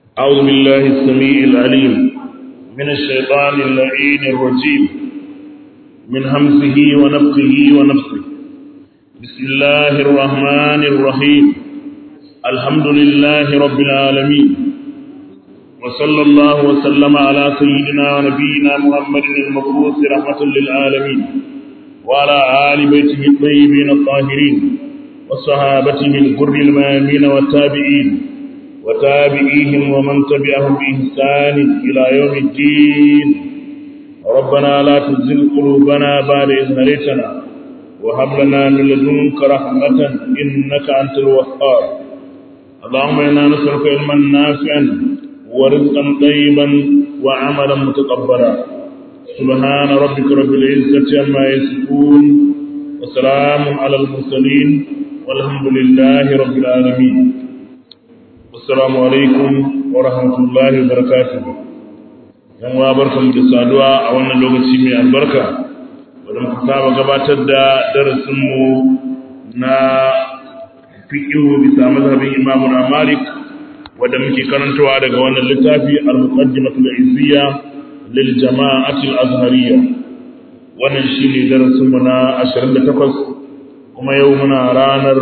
أعوذ بالله السميع العليم من الشيطان اللعين الرجيم من همزه ونفخه ونفسه بسم الله الرحمن الرحيم الحمد لله رب العالمين وصلى الله وسلم على سيدنا ونبينا محمد المبعوث رحمة للعالمين وعلى آل بيته الطيبين الطاهرين وصحابته الغر الميامين والتابعين وتابعيهم ومن تبعهم بإحسان إلى يوم الدين ربنا لا تزغ قلوبنا بعد إذ هديتنا وهب لنا من لدنك رحمة إنك أنت الوهاب اللهم إنا نسألك علما نافعا ورزقا طيبا وعملا متقبلا سبحان ربك رب العزة عما يصفون وسلام على المرسلين والحمد لله رب العالمين السلام عليكم ورحمة الله وبركاته yan wa barkan da saduwa a wannan lokaci mai albarka wadda muka saba gabatar da darasinmu na fiƙihu bisa mazhabin imamu na malik wadda muke karantawa daga wannan littafi al-muqaddimatul izziya lil jama'ati al-azhariyya wannan shine darasinmu na 28 kuma yau muna ranar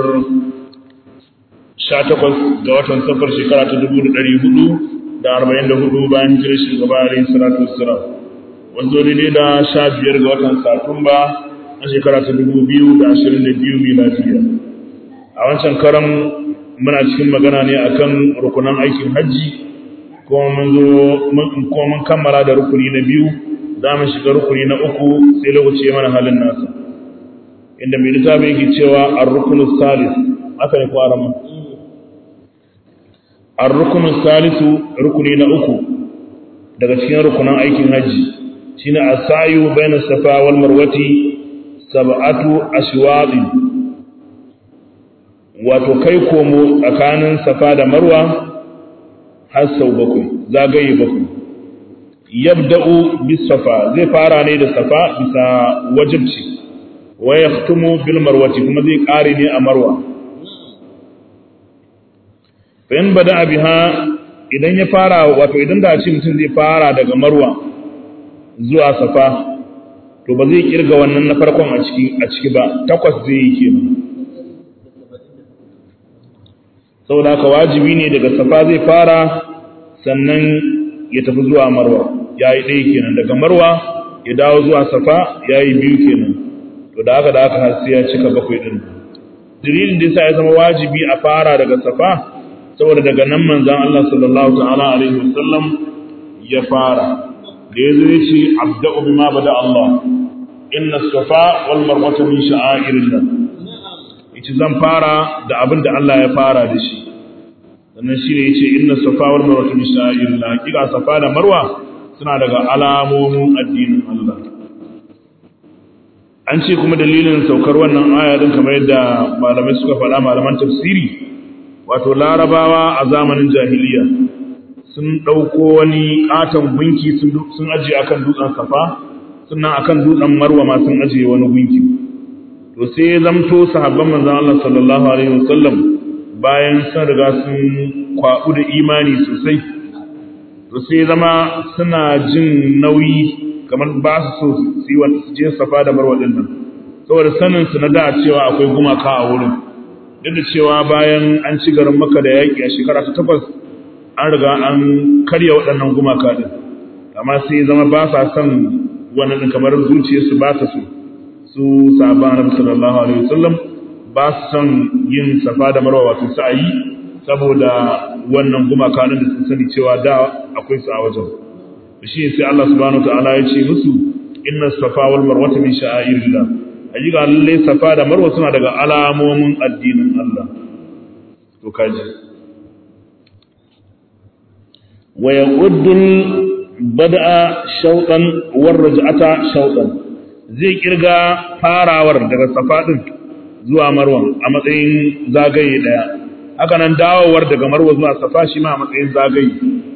18 ga watan safar shekara ta 1444 bayan hijirar shugaba alayhi salatu wassalam wanzo ne da 15 ga watan satumba a shekara ta 2022 miladiya a wancan karan muna cikin magana ne akan rukunan aikin hajji kuma mun zo kuma mun kammala da rukuni na biyu za mu shiga rukuni na uku sai lokaci ya mana halin nasa inda mai littafi yake cewa ar-rukunu salis aka ne ko arama ar-rukunu salisu rukuni na uku daga cikin rukunan aikin hajji shine as-sayu bayna safa wal marwati sab'atu ashwaqin wato kai komo tsakanin safa da marwa har sau bakwai zagaye bakwai yabda'u bis safa zai fara ne da safa bisa wajibci wa yahtumu bil marwati kuma zai kare ne a marwa fa in bada biha idan ya fara wato idan da ce mutum zai fara daga marwa zuwa safa to ba zai kirga wannan na farkon a ciki a ciki ba takwas zai yi kenan saboda haka wajibi ne daga safa zai fara sannan ya tafi zuwa marwa ya yi ɗaya kenan daga marwa ya dawo zuwa safa ya yi biyu kenan to da haka da haka har sai ya cika bakwai ɗin dalilin da yasa ya zama wajibi a fara daga safa saboda daga nan manzon Allah sallallahu ta'ala alaihi wasallam ya fara da yazo ya ce abda'u bima bada Allah inna safa wal marwata min sha'airillah yace zan fara da abin da Allah ya fara da shi sannan shi ne yace inna safa wal marwa min sha'irillah kika safa da marwa suna daga alamomin addinin Allah an ce kuma dalilin saukar wannan aya din kamar yadda malamai suka faɗa malaman tafsiri wato larabawa a zamanin jahiliya sun ɗauko wani ƙaton gunki sun ajiye akan dutsen safa sannan akan dutsen marwa ma sun ajiye wani gunki to sai zamto sahabban manzon Allah sallallahu alaihi wasallam bayan sun riga sun kwabu da imani sosai to sai zama suna jin nauyi kamar ba su so su yi su je safa da marwa din nan saboda sanin su na da cewa akwai gumaka a wurin duk da cewa bayan an ci garin maka da yaƙi a shekara ta takwas an riga an karya waɗannan gumaka din amma sai zama ba sa son wannan kamar zuciyarsu ba ta so su sahaba annabi sallallahu alaihi wasallam ba su son yin safa da marwa wato sa'ayi saboda wannan gumaka da sun sani cewa da akwai su a wajen shi sai Allah subhanahu ta'ala ya ce musu inna safa wal marwa min sha'airillah hakika lalle safa da marwa suna daga alamomin addinin Allah to kaji wa yaquddul bada'a shawtan war raj'ata shawtan zai kirga farawar daga safa din zuwa marwa a matsayin zagaye daya haka nan dawowar daga marwa zuwa safa shi ma a matsayin zagaye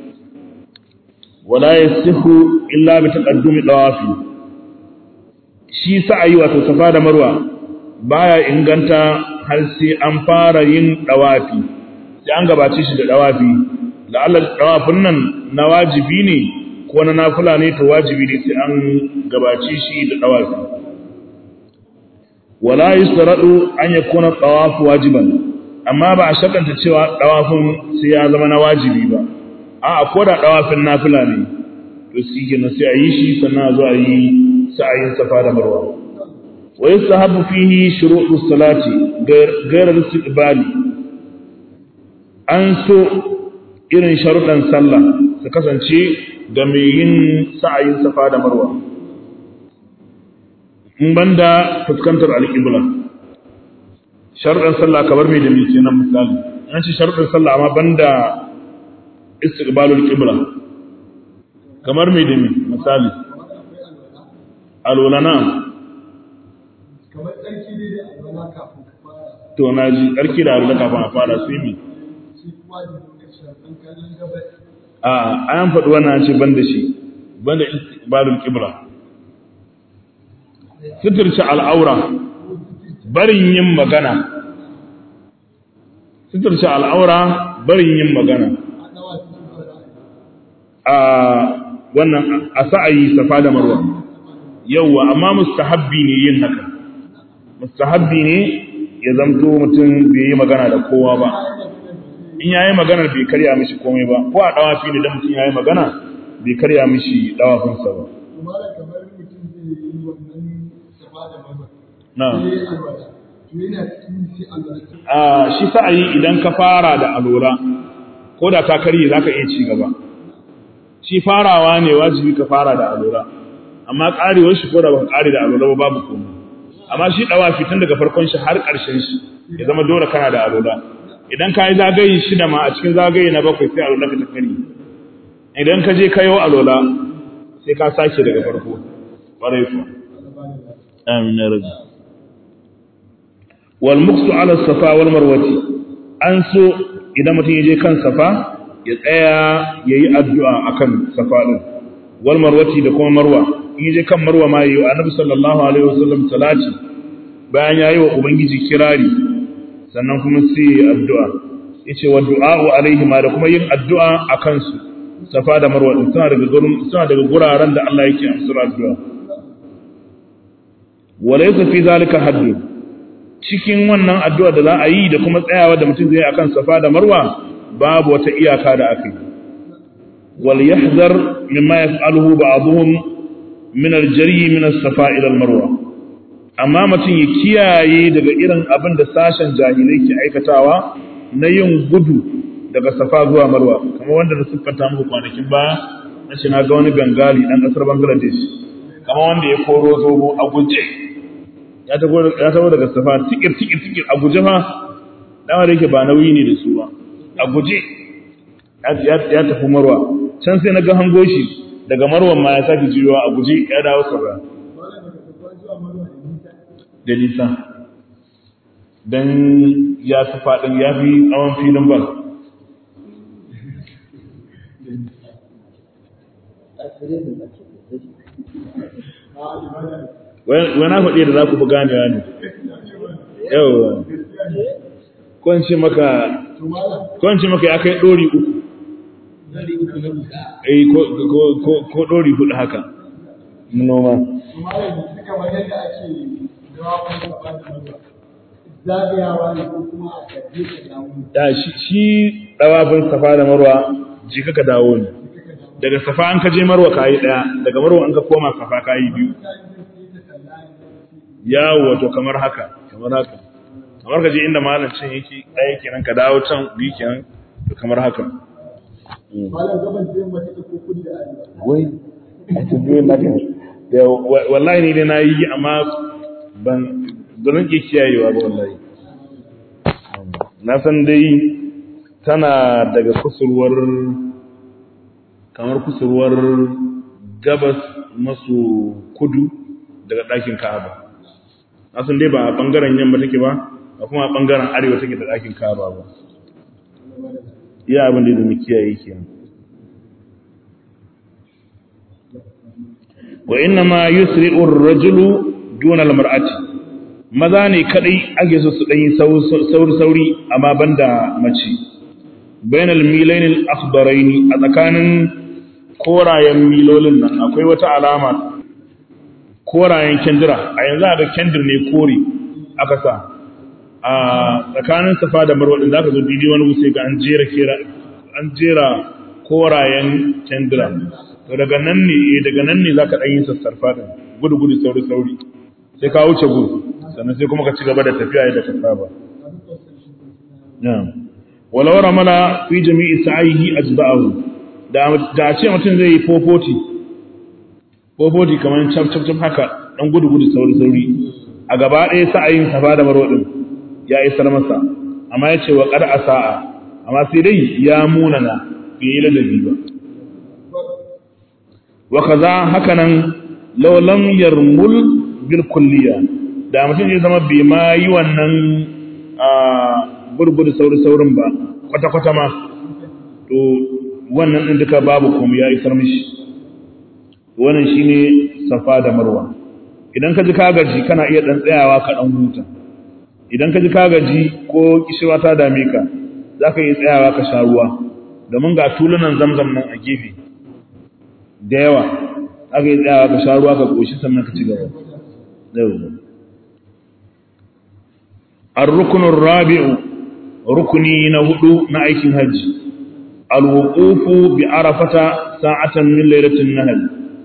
wala yasihu illa bi taqaddumi dawafi shi sa'ayi wato safa da marwa baya inganta har sai an fara yin dawafi sai an gabace shi da dawafi da Allah dawafin nan na wajibi ne ko na nafila ne to wajibi ne sai an gabaci shi da dawafi wala yusradu an yakuna tawaf wajiban amma ba a shakanta cewa dawafin sai ya zama na wajibi ba a ko da dawafin nafila ne to shi kenan sai a yi shi sannan a zo a yi sa'ayin safa da marwa wa yastahabu fihi shuru'u salati ghayr al-istiqbali an so irin sharuɗan sallah su kasance ga mai yin sa'ayin safa da marwa in banda fuskantar alƙibla sharuɗan sallah kamar mai da mai kenan misali an ce sharuɗan sallah amma banda istiqbalul qibla kamar mai da mai misali alwalana kamar tsarki dai da alwala kafin ka fara to na ji tsarki da alwala kafin a fara su yi shi kuma da nuna shafin kallon gabas a an faɗi wannan ce ban da shi ban da istiqbalul qibla sitirce al'aura barin yin magana sitirce al'aura barin yin magana a dawa cikin fara a wannan a sa'ayi safa da marwa yauwa amma mustahabbi ne yin haka mustahabbi ne ya zamto mutum bai yi magana da kowa ba in ya yi magana bai karya mishi komai ba ko a dawafi ne da mutum ya yi magana bai karya mishi dawafinsa ba kuma da kamar mutum zai yi wannan safa da maza na sai ya yi alwala to yana cikin sai alwala a shi sa'ayi idan ka fara da alola ko da ta karye za ka iya ci gaba shi farawa ne wajibi ka fara da alola amma karewar shi ko da baka kare da alola ba babu komai amma shi dawafi tun daga farkon shi har ƙarshen shi ya zama dole kana da alola idan ka yi zagaye shida ma a cikin zagaye na bakwai sai alola ka ta karye idan ka je kayo alola sai ka sake daga farko ƙwarai kuwa amin ya rabu wal muksu ala safa wal marwati an so idan mutum ya je kan safa ya tsaya ya yi addu'a akan safa din wal marwati da kuma marwa in ya je kan marwa ma yi annabi sallallahu alaihi wasallam salati bayan ya yi wa ubangiji kirari sannan kuma sai ya yi addu'a yace wa du'a'u alaihi ma da kuma yin addu'a akan su safa da marwa din suna daga gurin suna daga guraren da Allah yake amsar addu'a walaysa fi zalika haddu cikin wannan addu'a da za a yi da kuma tsayawa da mutum zai akan safa da marwa babu wata iyaka da aka yi wal yahzar mimma yaf'aluhu ba'dhum min al-jari min as-safa ila al-marwa amma mutum ya kiyaye daga irin abin da sashen jahilai ke aikatawa na yin gudu daga safa zuwa marwa kamar wanda na siffanta muku kwanakin baya na shi na ga wani bengali dan kasar bangladesh kamar wanda ya koro zobo a guje ya taho daga safa tikir tikir tikir a guje fa dama da yake ba nauyi ne da su ba a guje ya tafi marwa can sai na ga hango shi daga marwan ma ya sake jiyowa a guje ya dawo saura da nisa don ya fi faɗin ya fi tsawon filin bal wani faɗi da za ku fi ganewa ne yawwa kwanci maka kwanci maka ya kai ɗori uku eh ko ɗori hudu haka noma kuma da yanzu kamar yadda ake dawakon safa da maza zagayawa ne ko kuma a gaje ka dawo da shi shi dawafin safa da marwa ji ka dawo ne daga safa an ka je marwa kayi daya daga marwa an ka koma safa kayi biyu yawo to kamar haka kamar haka kamar ka je inda malam can yake ɗaya kenan ka dawo can biyu kenan to kamar haka malam gaban da yamma take ko kudi da arewa wai a tambayoyin naka da wallahi ni dai na yi amma ban zan iya kiyayewa ba wallahi na san dai tana daga kusurwar kamar kusurwar gabas maso kudu daga ɗakin ka'aba na san dai ba a ɓangaren yamma take ba ba kuma a ɓangaren arewa take da ɗakin ka'aba ba iya abin da ya zama kiyaye kenan wa inna ma yusri'u ar-rajulu duna al-mar'ati maza ne kadai ake so su dan yi sauri sauri amma banda mace bainal milain al-akhdarain a tsakanin korayen milolin nan akwai wata alama korayen kendira a yanzu a ga kendir ne kore aka sa a tsakanin safa da marwa din zaka zo didi wani wuce ga an jera kera an jera korayen kendira to daga nan ne daga nan ne zaka dan yin sassarfa din gudu gudu sauri sauri sai ka wuce gudu sannan sai kuma ka ci gaba da tafiya yadda ka saba na'am walau ramala fi jami'i sa'ihi ajba'ahu da da ce mutum zai yi fofoti fofoti kamar cap cap cap haka dan gudu gudu sauri sauri a gaba ɗaya sa'ayin safa da marwa din ya isar masa amma ya ce wa qad asa'a amma sai dai ya munana fi ladabi ba wa kaza hakanan law lam yarmul bil kulliya da mutum ya zama bai ma yi wannan a gurgudu sauri saurin ba kwata kwata ma to wannan din duka babu komai ya isar mishi wannan shine safa da marwa idan ka ji ka gaji kana iya dan tsayawa ka dan huta idan ka ji ka gaji ko kishirwa ta dame ka zaka iya tsayawa ka sha ruwa domin ga tulunan zamzam nan a gefe da yawa aka yi tsayawa ka sha ruwa ka koshi sannan ka ci gaba الركن الرابع ركني نهدو نأيك الهج الوقوف بعرفة ساعة من ليلة النهل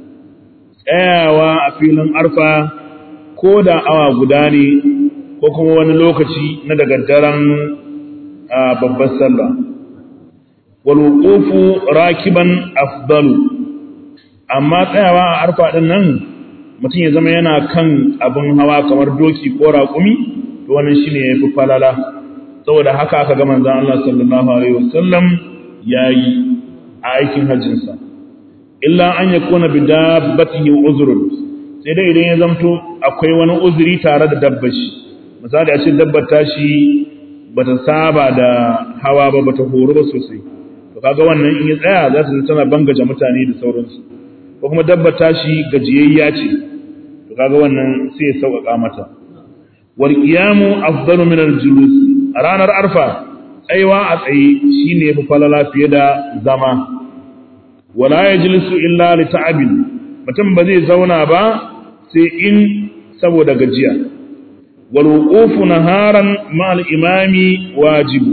tsayawa a filin arfa ko da awa guda ne ko kuma wani lokaci na daga daren babbar sallah wal wuqufu rakiban afdalu amma tsayawa a arfa din nan mutum ya zama yana kan abin hawa kamar doki ko raƙumi to wannan shine yafi falala saboda haka aka ga manzon Allah sallallahu alaihi wasallam yayi a aikin hajjinsa illa an yakuna bi dabbatihi uzrun sai dai idan ya zamto akwai wani uzuri tare da dabbar shi misali a ce dabbar ta shi bata saba da hawa ba bata horo ba sosai to kaga wannan in ya tsaya za ta tana bangaje mutane da sauransu ko kuma dabbar ta shi gajiyayya ce to kaga wannan sai ya sauƙaƙa mata wal qiyamu afdalu min al julus a ranar arfa tsaiwa a tsaye shine yafi falala fiye da zama wala yajlisu illa li ta'abin mutum ba zai zauna ba sai in saboda gajiya wal wuqufu naharan ma al imami wajibu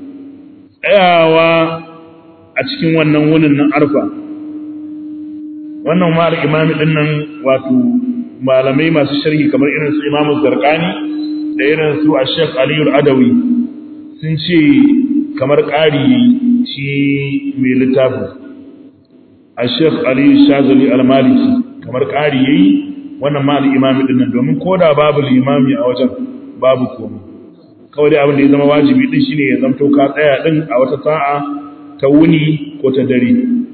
tsayawa a cikin wannan wunin nan arfa wannan ma al imami din nan wato malamai masu sharhi kamar irin su imamu zarqani da irin su a Sheikh Aliyu Adawi sun ce kamar ƙari shi mai littafin a Sheikh Aliyu Shazali Al-Maliki kamar ƙari yayi wannan ma al-imami din nan domin koda babu limami a wajen babu komai kawai dai abin da ya zama wajibi din shine ya zamto ka tsaya din a wata sa'a ta wuni ko ta dare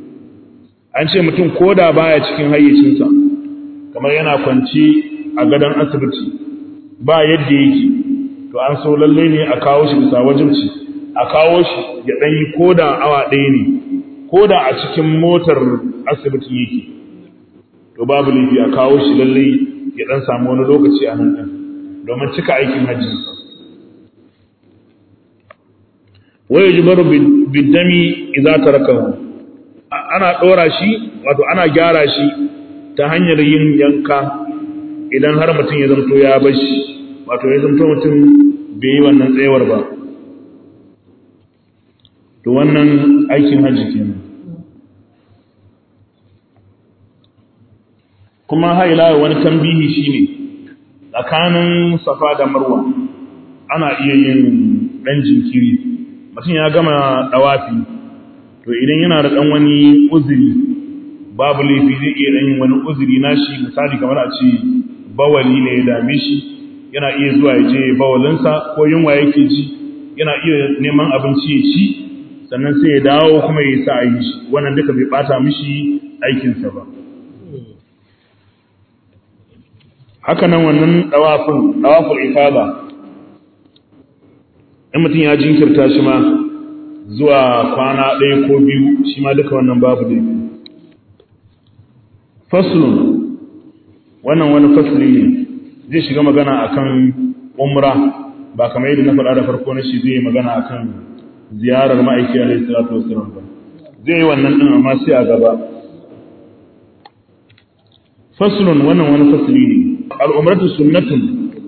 an ce mutum koda baya cikin hayyacinsa kamar yana kwanci a gadon asibiti ba yadda yake to an so lalle ne a kawo shi bisa wajibci a kawo shi ya dan yi koda awa ɗaya ne koda a cikin motar asibitin yake to babu laifi a kawo shi lalle ya dan samu wani lokaci a nan din domin cika aikin hajji wai jibaru bidami idza tarakahu ana dora shi wato ana gyara shi ta hanyar yin yanka idan har mutum ya zamto ya bashi wato ya zamto mutum bai yi wannan tsayawar ba to wannan aikin hajji kenan kuma haila wani tambihi shine tsakanin safa da marwa ana iya yin dan jinkiri mutum ya gama dawafi to idan yana da dan wani uzuri babu laifi zai iya yin wani uzuri nashi misali kamar a ce bawali ne ya dame shi yana iya zuwa ya je bawalinsa ko yunwa yake ji yana iya neman abinci ya ci sannan sai ya dawo kuma ya sa a yi shi wannan duka bai bata mishi aikinsa ba haka nan wannan dawafin dawafin ifada in mutum ya jinkirta shi ma zuwa kwana ɗaya ko biyu shi ma duka wannan babu laifi faslun wannan wani fasli ne zai shiga magana akan umra ba kamar yadda na faɗa da farko na shi zai magana akan ziyarar ma'aiki alaihi salatu wasallam ba zai yi wannan din amma sai a gaba faslun wannan wani fasli ne al'umratu sunnatun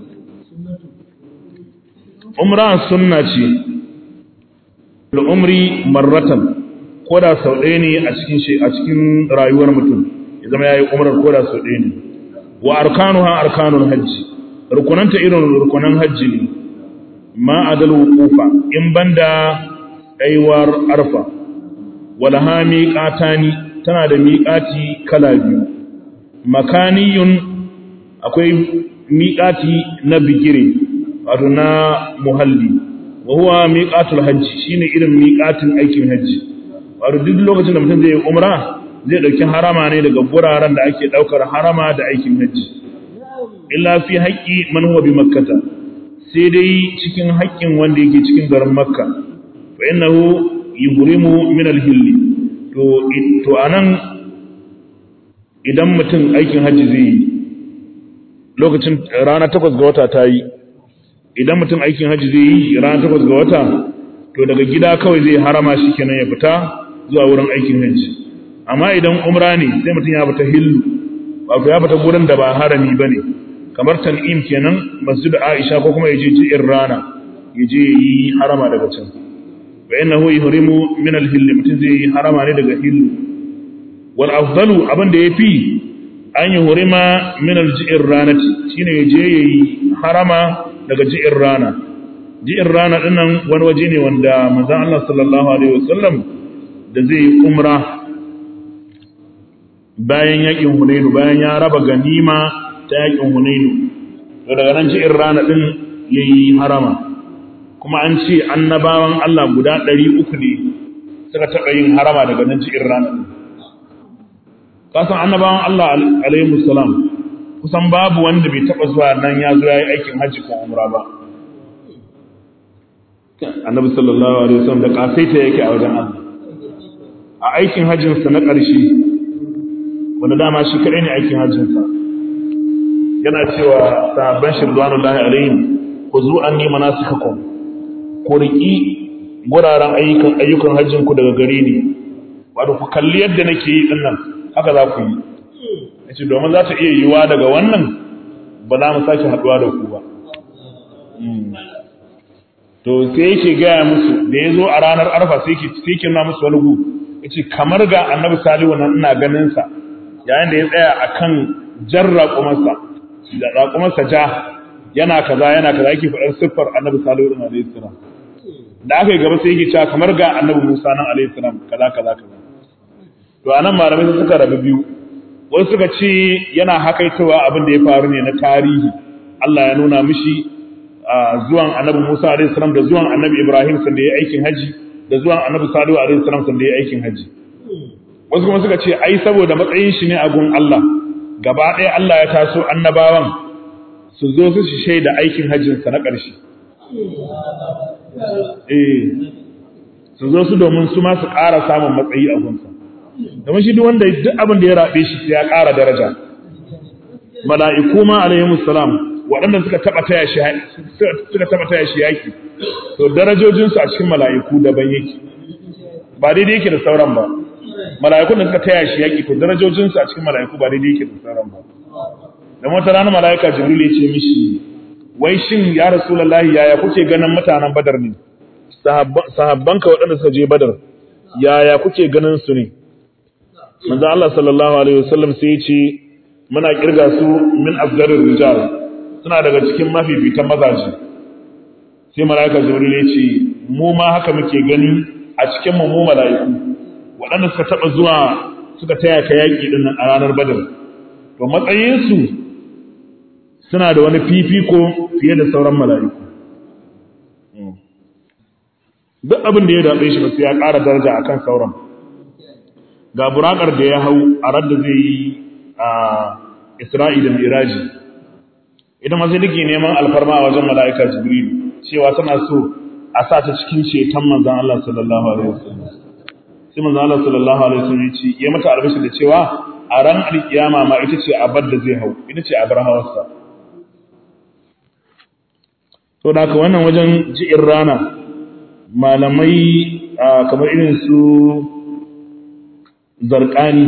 umra sunna ce al'umri marratan ko da sau ɗaya ne a cikin a cikin rayuwar mutum ya zama yayi umrar ko da sau ɗaya ne wa arkanuha arkanul hajji rukunanta irin rukunan hajji ne ma adal wuqufa in banda aiwar arfa wala ha miqatani tana da miqati kala biyu makaniyun akwai miqati na bigire wato na muhalli wa huwa miqatul hajji shine irin miqatin aikin hajji wato duk lokacin da mutum zai yi umra zai dauki harama ne daga guraren da ake daukar harama da aikin hajji illa fi haqqi man huwa bi makkata sai dai cikin haƙƙin wanda yake cikin garin makka fa innahu yuhrimu min al-hilli to to anan idan mutum aikin hajji zai yi lokacin rana takwas ga wata ta yi idan mutum aikin hajji zai yi rana takwas ga wata to daga gida kawai zai harama shi kenan ya fita zuwa wurin aikin hajji amma idan umra ne sai mutum ya fita hillu wato ya fita gurin da ba harami ba ne kamar tan'im kenan masjid aisha ko kuma ya je ji'in rana ya je yi harama daga can fa innahu yuhrimu min al-hill mutum zai yi harama ne daga hillu wal afdalu abin da yafi an yi hurima min al-ji'in ranati shine ya je yi harama daga ji'in rana ji'in rana dinnan wani waje ne wanda manzon Allah sallallahu alaihi wasallam da zai umra bayan yakin Hunainu bayan ya raba ganima ta yakin Hunainu to daga nan ji'in rana din yayi harama kuma an ce annabawan Allah guda 300 ne suka taɓa yin harama daga nan ji'in rana din kasan annabawan Allah alaihi salam kusan babu wanda bai taba zuwa nan ya zo yayi aikin hajji ko umra ba annabi sallallahu alaihi wasallam da kasaita yake a wajen Allah a aikin hajjin sa na ƙarshe wanda dama shi kadai ne aikin hajjin sa yana cewa sahabban shirwanullahi alaihim khuzu anni manasikakum ku riki guraren ayyukan ayyukan hajjin ku daga gare ni wato ku kalli yadda nake yi dinnan haka za ku yi yace domin za ta iya yiwa daga wannan ba za mu sake haduwa da ku ba to sai yake gaya musu da ya zo a ranar arfa sai ke sai ke nuna musu wani gu yace kamar ga annabi salihu nan ina ganin sa yayin da ya tsaya akan jar raƙumarsa da raƙumarsa ja yana kaza yana kaza yake faɗar siffar annabi salihu din alaihi salam da aka yi gaba sai yake cewa kamar ga annabi musa nan alaihi salam kaza kaza kaza to anan malamai sun suka rabu biyu wasu suka ce yana hakaitowa abin da ya faru ne na tarihi Allah ya nuna mishi zuwan annabi Musa alaihi salam da zuwan annabi Ibrahim sanda ya aikin haji da zuwan annabi Salihu alaihi salam sanda ya aikin haji wasu kuma suka ce ai saboda matsayin shi ne a gun Allah gaba ɗaya Allah ya taso annabawan su zo su shaida aikin hajjin sa na ƙarshe eh su zo su domin su ma su ƙara samun matsayi a gunsa domin shi duk wanda duk abin da ya rabe shi sai ya ƙara daraja mala'iku ma alaihimus salam waɗanda suka taɓa taya shi suka taɓa taya shi yaki to darajojin su a cikin mala'iku daban yake ba daidai yake da sauran ba mala'ikun da suka taya shi yaki to darajojin su a cikin mala'iku ba daidai yake da sauran ba da wata rana mala'ika jibril ya ce mishi wai shin ya rasulullahi yaya kuke ganin mutanen badar ne sahabbanka waɗanda suka je badar yaya kuke ganin su ne manzo Allah sallallahu alaihi wasallam sai ya ce muna kirga su min afdarir rijal suna daga cikin mafifitan mazaje sai malaika jibril ya ce mu ma haka muke gani a cikin mu mu malaiku waɗanda suka taba zuwa suka taya ka yaki din a ranar badar to matsayin su suna da wani fifiko fiye da sauran malaiku duk abin da ya dabe shi ba sai ya ƙara daraja akan sauran ga burakar da ya hau a radda zai yi a Isra'i da Miraji ita ma sai take neman alfarma a wajen mala'ika Jibril cewa tana so a sa ta cikin ceton manzon Allah sallallahu alaihi wasallam sai manzon Allah sallallahu alaihi wasallam ya ce ya mata albashi da cewa a ran alkiyama ma ita ce abar da zai hau ita ce abar hawarsa to da haka wannan wajen ji'in rana malamai kamar irin su zarqani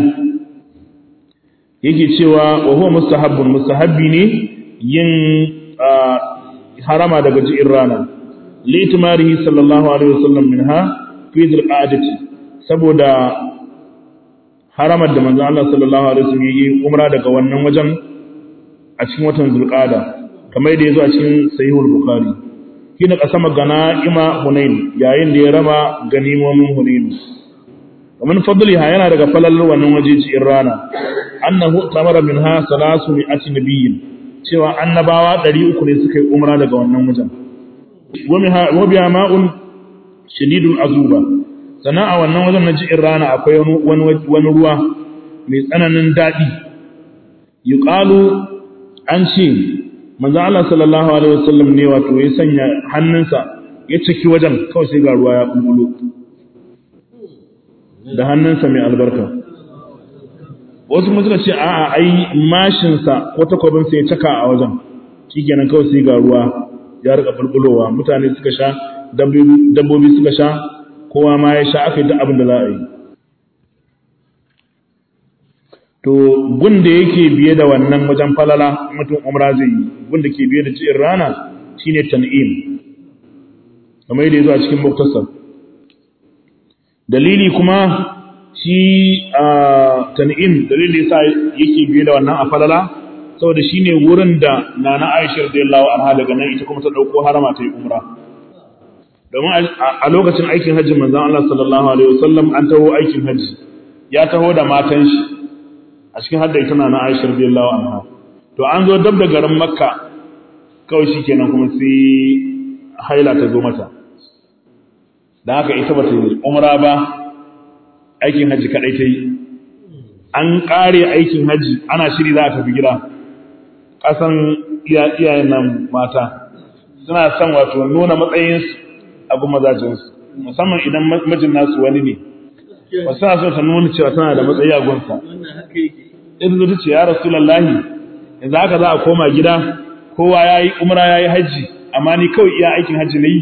yake cewa wa huwa mustahabbun mustahabbi ne yin harama daga ji'in rana litimarihi sallallahu alaihi wasallam minha fi dhilqa'ati saboda haramar da manzo Allah sallallahu alaihi wasallam yi umra daga wannan wajen a cikin watan zulqa'ada kamar yadda yazo a cikin sahihul bukhari kina kasama ganaima hunain yayin da ya raba ganimomin hunain ومن فضلها yana daga falal wannan waje cikin rana annahu tamara minha salasu mi'ati nabiyyin cewa annabawa 300 ne suka yi umra daga wannan wajen wa biha ma'un shadidul azuba sana a wannan wajen na cikin rana akwai wani wani ruwa mai tsananin dadi yuqalu an ce manzo Allah sallallahu alaihi wasallam ne wato ya sanya hannunsa ya ciki wajen kawai sai ga ruwa ya bulbulo da hannunsa mai albarka wasu kuma suka ce a'a ai mashinsa ko takwabinsa ya caka a wajen shi kenan kawai sai ga ruwa ya rika bulbulowa mutane suka sha dabbobi suka sha kowa ma ya sha aka yi duk abin da za a yi to gun da yake biye da wannan wajen falala mutum umra zai yi gun da ke biye da ci'in rana shine tan'im kamar yadda ya zo a cikin muktasar dalili kuma shi a tan'im dalili yasa yake biye da wannan a falala saboda shine wurin da nana Aisha radiyallahu anha daga nan ita kuma ta dauko harama ta yi umra domin a lokacin aikin hajji manzon Allah sallallahu alaihi wasallam an taho aikin hajji ya taho da matan shi a cikin hadda ita nana Aisha radiyallahu anha to an zo dab da garin Makka kawai shikenan kuma sai haila ta zo mata da haka ita ba ta yi umra ba aikin hajji kadai ta yi an kare aikin hajji ana shiri za a tafi gida kasan iyayen nan mata suna son wato nuna matsayinsu abu mazajinsu musamman idan mijin nasu wani ne wasu suna so ta nuna cewa tana da matsayi a gunsa idan zai ce ya rasulallahi yanzu haka za a koma gida kowa ya yi umra ya yi hajji amma ni kawai iya aikin hajji na yi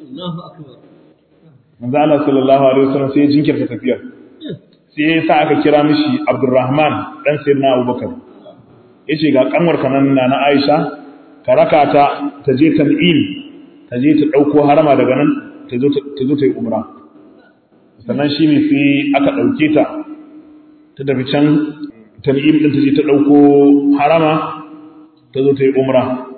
manzo Allah sallallahu alaihi wasallam sai ya jinkirta tafiyar sai ya sa aka kira mishi Abdurrahman dan Sayyidina Abubakar yace ga kanwar kanan na na Aisha ka raka ta ta je tan'im ta je ta dauko harama daga nan ta zo ta zo ta yi umra sannan shi ne sai aka dauke ta ta tafi can tan'im din ta je ta dauko harama ta zo ta yi umra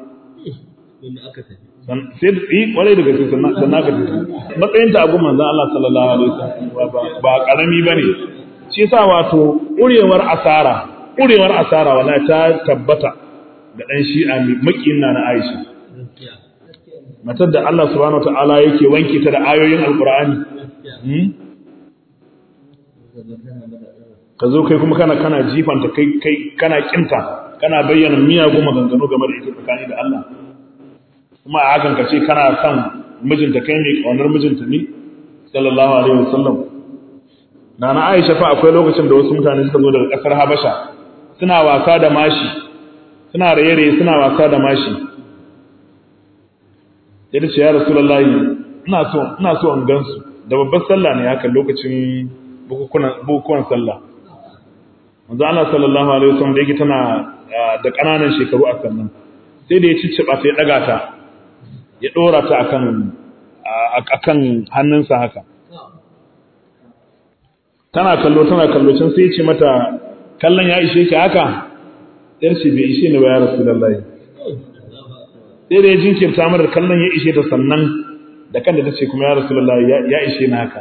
sai yi kwarai da gaske sannan ka tafi matsayin ta abu manzan Allah sallallahu alaihi wasallam ba karami bane shi yasa wato ƙurewar asara ƙurewar asara wala ta tabbata ga dan shi'a mai makin na Aisha matar da Allah subhanahu wataala yake wanke ta da ayoyin alqur'ani ka zo kai kuma kana kana jifanta kai kai kana kinta kana bayyana miyagun maganganu game da ita tsakani da Allah kuma a hakan ka ce kana son mijinta kai mai kaunar mijinta ne sallallahu alaihi wasallam nana Aisha fa akwai lokacin da wasu mutane suka zo daga kasar Habasha suna wasa da mashi suna raye-raye suna wasa da mashi ya ce ya rasulullahi ina so ina so in gansu da babbar sallah ne haka lokacin bukukuwan sallah manzo Allah sallallahu alaihi wasallam da yake tana da ƙananan shekaru a sannan sai da ya cicciba ta ya daga ta ya ɗora ta akan hannunsa haka tana kallo tana kallo can sai ce mata kallon ya ishe ki haka yar ce bai ishe ni ba ya rasu lallai sai da ya jinkirta mara kallon ya ishe ta sannan da kan da ta ce kuma ya rasu lallai ya ishe ni haka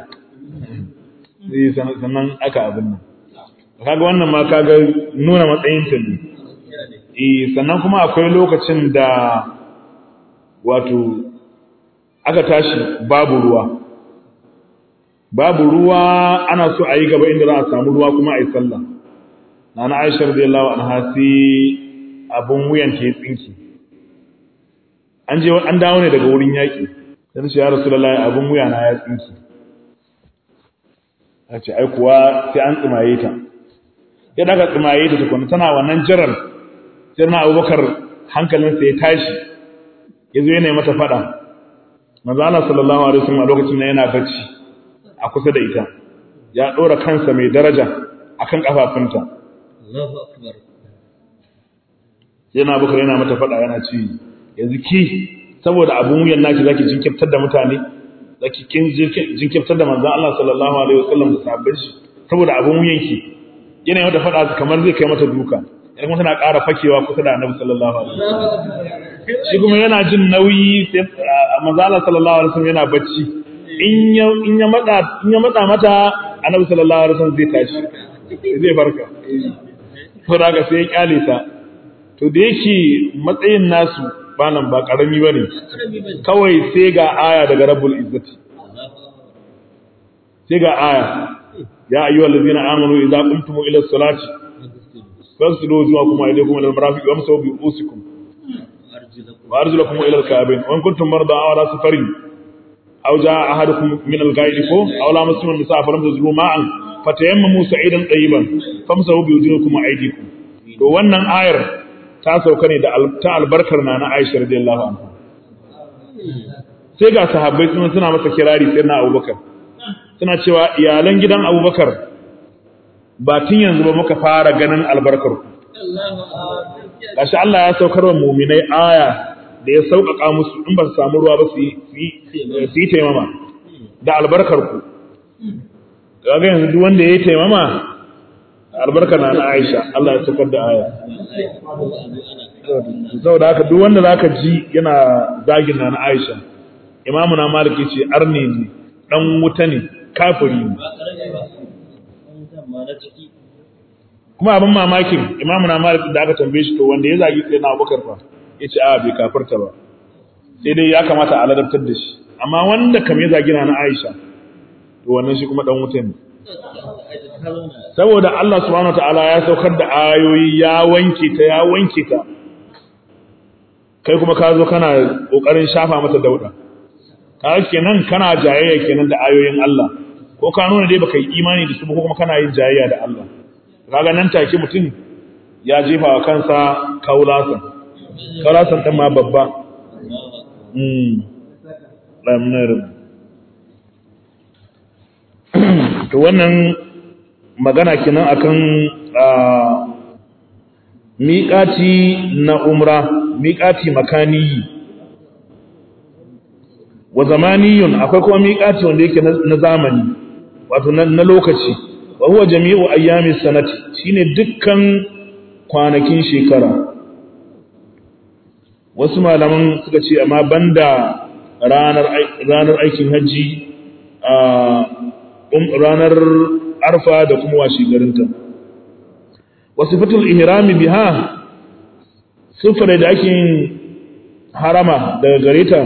sannan aka abin nan kaga wannan ma kaga nuna matsayinta ne sannan kuma akwai lokacin da wato aka tashi babu ruwa babu ruwa ana so a yi gaba inda za a samu ruwa kuma a yi sallah na na aisha radiyallahu anha sai abun wuyan ta tsinki an je an dawo ne daga wurin yaƙi sai ce ya rasulullahi abun wuya na ya tsinki a ce ai kuwa sai an tsimaye ta ya daga tsimaye ta tukuna tana wannan jiran sai na abubakar hankalinsa ya tashi ya zo yana mata fada manzo Allah sallallahu alaihi wasallam a lokacin nan yana bacci a kusa da ita ya dora kansa mai daraja akan kafafunta Allahu akbar sai na bukar yana mata fada yana ce yanzu ki saboda abun wuyan naki zaki jinkirtar da mutane zaki kin jinkirtar da manzo Allah sallallahu alaihi wasallam da sahabbai shi saboda abun wuyan ki yana mata fada kamar zai kai mata duka idan kuma tana ƙara fakewa kusa da Annabi sallallahu alaihi wasallam shi kuma yana jin nauyi sai manzo Allah sallallahu alaihi wasallam yana bacci in ya in ya matsa in ya matsa mata Annabi sallallahu alaihi wasallam zai tashi zai farka to daga sai ya kyale ta to da yake matsayin nasu ba nan ba karami bane kawai sai ga aya daga Rabbul Izzati sai ga aya ya ayyuhal ladzina amanu idza qumtum ila as-salati fasilu wujuhakum wa aydiyakum ila al-marafiq wamsahu bi ru'usikum وارجلكم الى الكعبين وان كنتم مرضى او على سفر او جاء احدكم من الغائط او لامستم النساء فلم تجدوا ماء فتيمموا سعيدا طيبا فامسحوا بوجوهكم وايديكم to wannan ayar ta sauka ne da ta albarkar na na Aisha radiyallahu anha sai ga sahabbai suna suna masa kirari sai na Abubakar suna cewa iyalan gidan Abubakar ba tun yanzu ba muka fara ganin albarkar ku gashi Allah ya saukar wa muminai aya da ya sauƙaƙa musu in ba su samu ruwa ba su yi taimama da albarkar ku kaga yanzu duk wanda ya yi taimama albarkar na na Aisha Allah ya saukar da aya saboda haka duk wanda zaka ji yana zagin na na Aisha imamu na Malik ce arne ne dan wuta ne kafiri ne kuma abin mamakin imamu na malik da aka tambaye shi to wanda ya zagi sai na abubakar fa ya ce a bai kafarta ba sai dai ya kamata a ladabtar da shi amma wanda kam ya zagi na aisha to wannan shi kuma dan wuta ne saboda Allah subhanahu wataala ya saukar da ayoyi ya wanke ta ya wanke ta kai kuma ka zo kana kokarin shafa mata dauda ka kenan kana jayayya kenan da ayoyin Allah ko ka nuna dai baka yi imani da su ko kuma kana yin jayayya da Allah kaga nan take mutum ya jefa wa kansa kaulasan kaulasan ɗin ma babba to wannan magana kenan akan miƙati na umra miƙati makaniyi wa zamaniyun akwai kuma miƙati wanda yake na zamani wato na lokaci wa huwa jami'u ayyami sanati shine dukkan kwanakin shekara wasu malaman suka ce amma banda ranar ranar aikin haji a ranar arfa da kuma washi garinta wasifatul ihrami biha sufure da ake harama daga gareta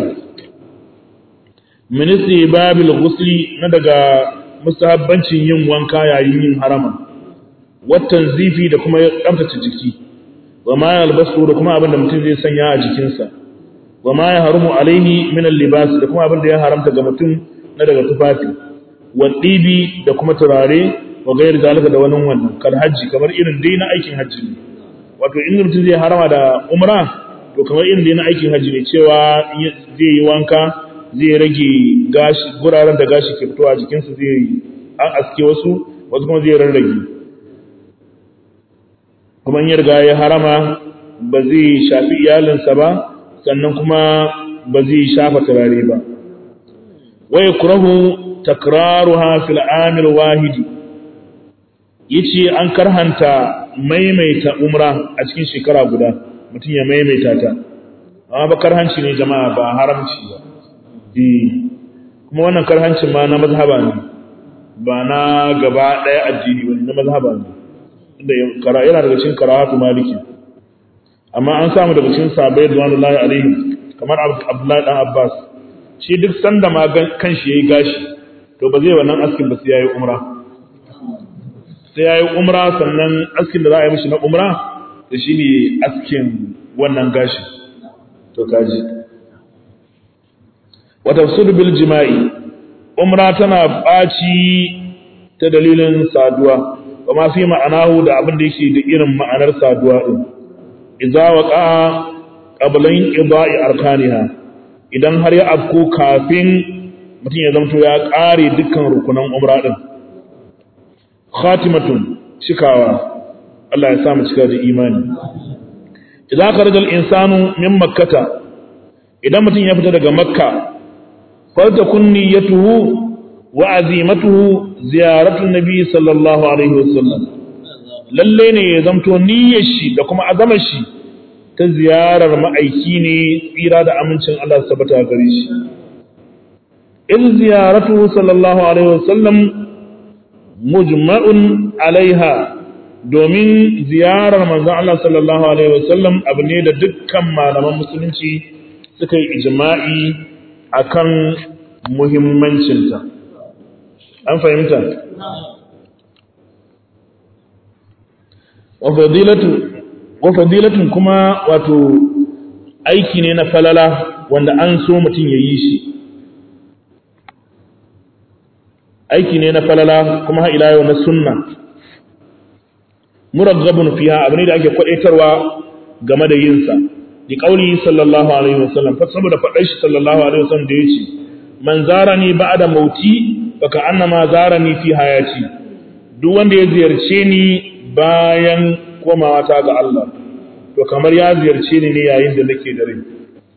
ministry babil ghusli na daga musahabbancin yin wanka yayin yin harama watan zifi da kuma tsaftace jiki wa ma yalbasu da kuma abin da mutum zai sanya a jikinsa wa ma ya harumu alaihi min libas da kuma abin da ya haramta ga mutum na daga tufafi wa dibi da kuma turare wa gayar zalika da wannan wannan kar haji kamar irin dai na aikin haji ne wato in mutum zai harama da umra to kamar irin dai na aikin haji ne cewa zai yi wanka zai rage gashi guraren da gashi ke fitowa jikinsa zai an aske wasu wasu kuma zai rarrage kuma in ya riga ya harama ba zai shafi iyalinsa ba sannan kuma ba zai shafa turare ba wa yakrahu takraruha fil amil wahidi yace an karhanta maimaita umra a cikin shekara guda mutum ya maimaita ta amma ba karhanci ne jama'a ba haramci ba kuma wannan karhancin ma na mazhaba ne ba na gaba ɗaya addini ba na mazhaba ne inda yana daga cikin karahatu maliki amma an samu daga cikin sahabbai radiyallahu alaihim kamar Abdullahi dan Abbas shi duk sanda ma kan shi yayi gashi to ba zai wannan askin ba sai yayi umra sai yayi umra sannan askin da za a yi mishi na umra da shine askin wannan gashi to kaji wa tafsir bil jima'i umra tana baci ta dalilin saduwa wa ma fi ma'anahu da abin da yake da irin ma'anar saduwa din idza waqa qabla inqida'i arkaniha idan har ya afko kafin mutum ya zamto ya ƙare dukkan rukunan umra din khatimatun cikawa Allah ya sa mu cika da imani idza kharaja al-insanu min makkata idan mutum ya fita daga makka faltakun niyyatuhu wa azimatuhu ziyaratu nabi sallallahu alaihi wasallam lalle ne ya zamto niyyar shi da kuma azamar shi ta ziyarar ma'aiki ne tsira da amincin Allah su tabbata gare shi in ziyaratu sallallahu alaihi wasallam mujma'un alaiha domin ziyarar manzon Allah sallallahu alaihi wasallam abu ne da dukkan malaman musulunci suka yi ijma'i akan muhimmancinta an fahimta wa fadilatun kuma wato aiki ne na falala wanda an so mutum ya yi shi aiki ne na falala kuma ha ila yau na sunna muraggabun fiha abu ne da ake kwadaitarwa game da yinsa di kauli sallallahu alaihi wasallam fa saboda faɗar shi sallallahu alaihi wasallam da yace man zarani ba'da mauti baka annama zarani fi hayati duk wanda ya ziyarce ni bayan komawa ta ga Allah to kamar ya ziyarce ni ne yayin da nake da rai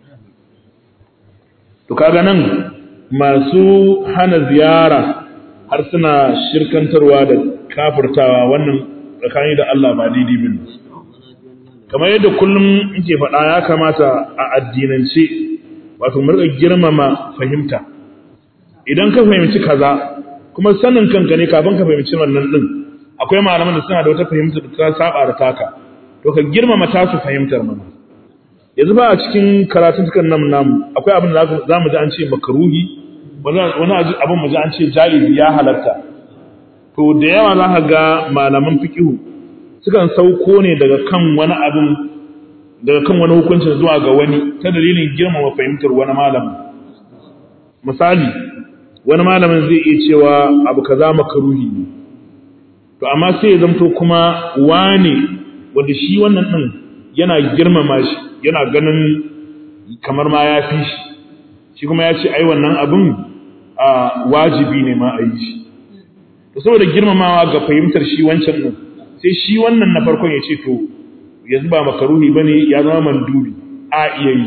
to kaga nan masu hana ziyara har suna shirkantarwa da kafirtawa wannan tsakani da Allah ba daidai bane kamar yadda kullum nke faɗa ya kamata a addinance wato mu rika girmama fahimta idan ka fahimci kaza kuma sanin kanka ne kafin ka fahimci wannan din akwai malaman da suna da wata fahimta da ta saba da taka to ka girmama tasu fahimtar mana yanzu ba a cikin karatun tukan nan namu akwai abin da za mu ji an ce makaruhi wani abin mu ji an ce jaizi ya halatta to da yawa za ka ga malaman fikihu sukan sauko ne daga kan wani abin daga kan wani hukuncin zuwa ga wani ta dalilin girmama fahimtar wani malamin misali wani malamin zai iya cewa abu kaza makaruhi ne to amma sai ya zamto kuma wane wanda shi wannan din yana girmama shi yana ganin kamar ma ya fi shi shi kuma ya ce ai wannan abin a wajibi ne ma a yi shi to saboda girmamawa ga fahimtar shi wancan din sai shi wannan na farkon ya ce to yanzu ba makaruhi bane ya zama mandubi a iya yi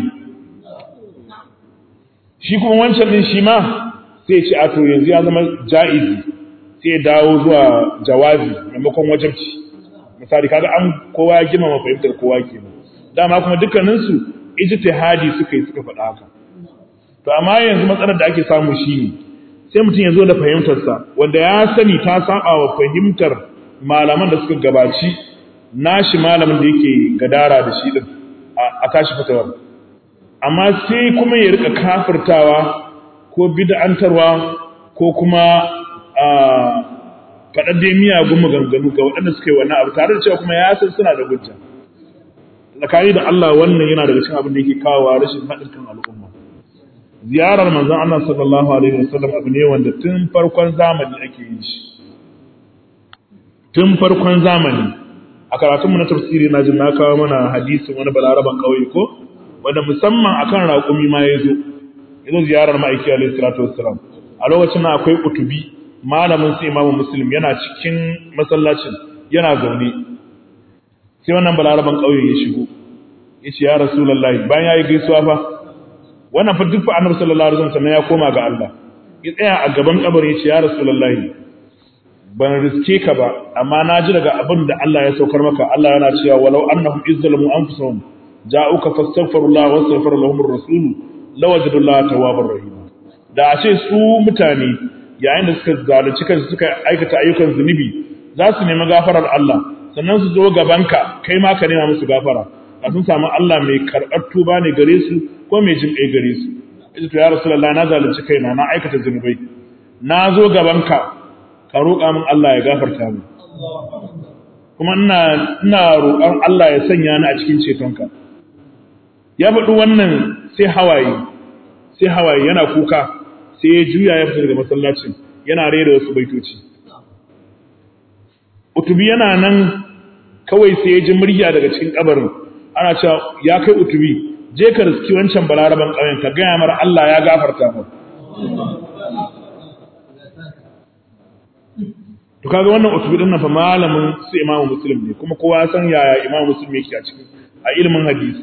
shi kuma wancan din shi ma sai ce a to yanzu ya zama ja'izi sai ya dawo zuwa jawazi maimakon wajabci misali kaga an kowa ya girmama fahimtar kowa kenan dama kuma dukkanin su ijtihadi suka yi suka faɗa haka to amma yanzu matsalar da ake samu shine sai mutum ya zo da fahimtarsa wanda ya sani ta saba wa fahimtar malaman da suka gabaci nashi malamin da yake gadara da shi din a tashi fatawar amma sai kuma ya rika kafirtawa ko bid'antarwa ko kuma faɗar dai miyagun maganganu ga waɗanda suka yi wannan abu tare da cewa kuma ya san suna da hujja tsakani da Allah wannan yana daga cikin abin da yake kawo rashin haɗin kan al'umma ziyarar manzon Allah sallallahu alaihi wasallam abu ne wanda tun farkon zamani ake yin shi tun farkon zamani a karatunmu na tafsiri na jin na kawo mana hadisin wani balaraban ƙauye ko wanda musamman akan raƙumi ma ya zo ya zo ziyarar ma'aiki alaihi salatu wassalam a lokacin na akwai utubi malamin sai imamu muslim yana cikin masallacin yana zaune sai wannan balaraban ƙauye ya shigo ya ce ya rasulullahi bayan ya yi gaisuwa fa wannan fa duk fa annabi sallallahu alaihi wasallam ya koma ga Allah ya tsaya a gaban kabarin ya ce ya rasulullahi ban riske ka ba amma na ji daga abin da Allah ya saukar maka Allah yana cewa walau annahum izzalamu anfusahum ja'uka fastaghfirullah wastaghfir lahum ar-rasul lawajadullaha tawwabar rahim da a ce su mutane yayin da suka zalunci kansu suka aikata ayyukan zunubi za su nemi gafarar Allah sannan su zo gabanka kai ma ka nema musu gafara a sun samu Allah mai karɓar tuba ne gare su ko mai jin kai gare su ita to ya rasulullah na zalunci kaina na aikata zunubai na zo gabanka ka roƙa min Allah ya gafarta mu kuma ina ina roƙon Allah ya sanya ni a cikin cetonka ya faɗi wannan sai hawaye sai hawaye yana kuka sai ya juya ya fita daga masallacin yana rera wasu baitoci utubi yana nan kawai sai ya ji murya daga cikin kabarin ana cewa ya kai utubi je ka riski wancan balaraban ƙauyen ka gaya mara Allah ya gafarta mu to kaga wannan utubi din nan fa malamin su imamu muslim ne kuma kowa ya san yaya imamu muslim yake a cikin a ilimin hadisi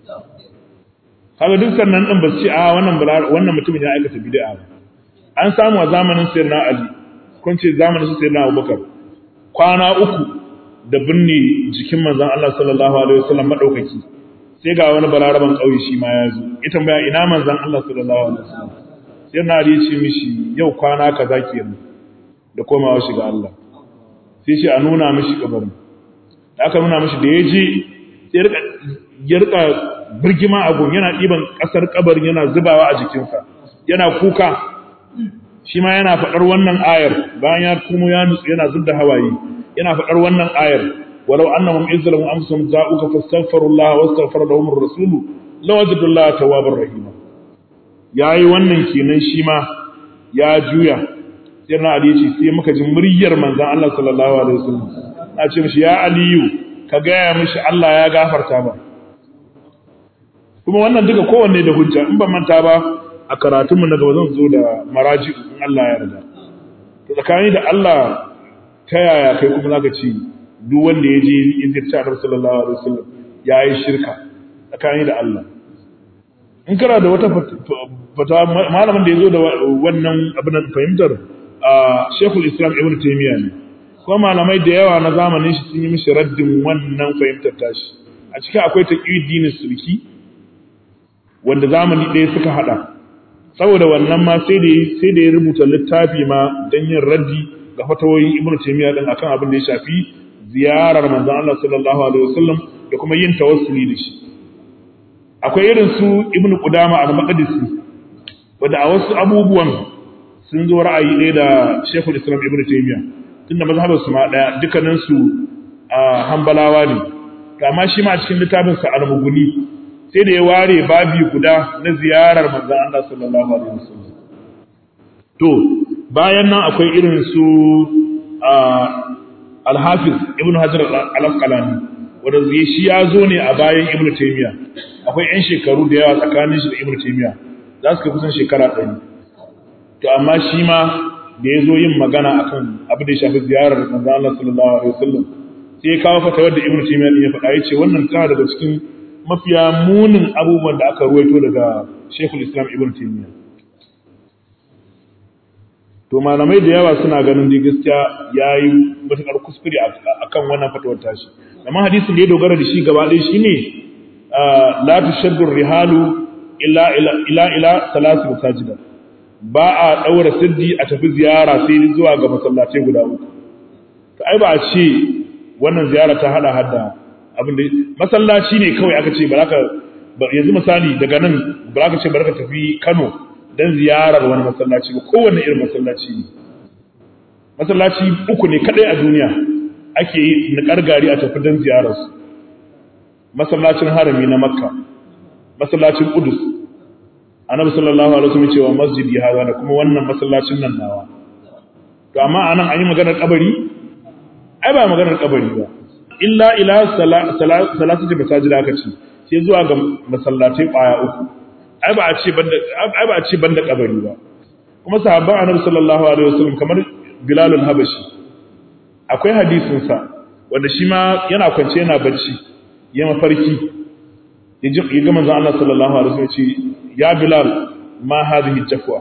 kaga duk sannan din ba su ce a wannan wannan mutumin ya aikata bid'a ba an samu a zamanin sayyidina ali kun ce zamanin su sayyidina abubakar kwana uku da binne jikin manzon Allah sallallahu alaihi wasallam madaukaki sai ga wani balaraban kauye shi ma ya zo ya tambaya ina manzon Allah sallallahu alaihi wasallam sayyidina ali ya ce mishi yau kwana kaza kenan da komawa shiga Allah sai ce a nuna mishi kabarin da aka nuna mishi da ya je ya rika birgima a gun yana ɗiban ƙasar kabarin yana zubawa a jikinsa yana kuka shi ma yana faɗar wannan ayar bayan ya kuma ya nutsu yana zubda hawaye yana faɗar wannan ayar walau annahum izzalamu amsum za'uka fastaghfirullah wastaghfara lahum ar-rasul lawajadullaha tawwabar rahima yayi wannan kenan shi ma ya juya sai na Ali ce sai muka ji muryar manzon Allah sallallahu alaihi wasallam na ce mishi ya Aliyu ka gaya mishi Allah ya gafarta ba kuma wannan duka kowanne da hujja in ban manta ba a karatun mu na gaba zan zo da maraji in Allah ya yarda to tsakani da Allah ta yaya kai kuma zaka ce duk wanda ya je izirta Annabi sallallahu alaihi wasallam yayi shirka tsakani da Allah in kana da wata fata malamin da ya zo da wannan abin fahimtar a Sheikhul Islam Ibn Taymiyyah ne kuma malamai da yawa na zamanin shi sun yi mishi raddin wannan fahimtar tashi a cikin akwai taqiyuddin sulki wanda zamani ɗaya suka hada saboda wannan ma sai da sai da ya rubuta littafi ma dan yin raddi ga fatawoyin Ibn Taymiyyah din akan abin da ya shafi ziyarar manzon Allah sallallahu alaihi wasallam da kuma yin tawassuli da shi akwai irin su Ibn Qudama al-Maqdisi wanda a wasu abubuwan sun zo ra'ayi ɗaya da Sheikhul Islam Ibn Taymiyyah tunda mazhabar su ma ɗaya dukkanin su a Hanbalawa ne to amma shi ma a cikin littafin sa Al-Mughni sai da ya ware babi guda na ziyarar manzon Allah sallallahu alaihi wasallam to bayan nan akwai irin su Al-Hafiz Ibn Hajar Al-Asqalani wanda shi ya zo ne a bayan Ibn Taymiyyah akwai 'yan shekaru da yawa tsakanin shi da Ibn Taymiyyah za su kai kusan shekara ɗari to amma shi ma da ya zo yin magana akan abin da ya shafi ziyarar manzo Allah sallallahu alaihi wasallam sai ya kawo fatawar da Ibn Taymiyyah ya faɗa yace wannan tana daga cikin mafiya munin abubuwan da aka ruwaito daga Sheikhul Islam Ibn Taymiyyah to malamai da yawa suna ganin da gaskiya yayi matakar kuskure akan wannan fatawar tashi amma hadisin da ya dogara da shi gaba ɗaya shine la tushaddu rihalu illa ila ila salatu masajida ba a daura siddi a tafi ziyara sai zuwa ga masallatai guda uku to ai ba a ce wannan ziyara ta hada hada abin da masallaci ne kawai aka ce baraka yanzu misali daga nan baraka ce baraka tafi Kano dan ziyarar wani masallaci ba kowanne irin masallaci ne masallaci uku ne kadai a duniya ake yi na gari a tafi dan ziyarar su masallacin harami na makka masallacin Qudus Annabi sallallahu alaihi wasallam cewa masjidi hawa da kuma wannan masallacin nan nawa to amma anan an yi maganar kabari ai ba maganar kabari ba illa ila salatu masajid aka ce sai zuwa ga masallatai kwaya uku ai ba a ce banda ai ba a ce banda kabari ba kuma sahabban Annabi sallallahu alaihi wasallam kamar Bilal al-Habashi akwai hadisin sa wanda shi ma yana kwance yana bacci ya mafarki ya ga manzon Allah sallallahu alaihi wasallam ce ya bilal ma hadhihi jafwa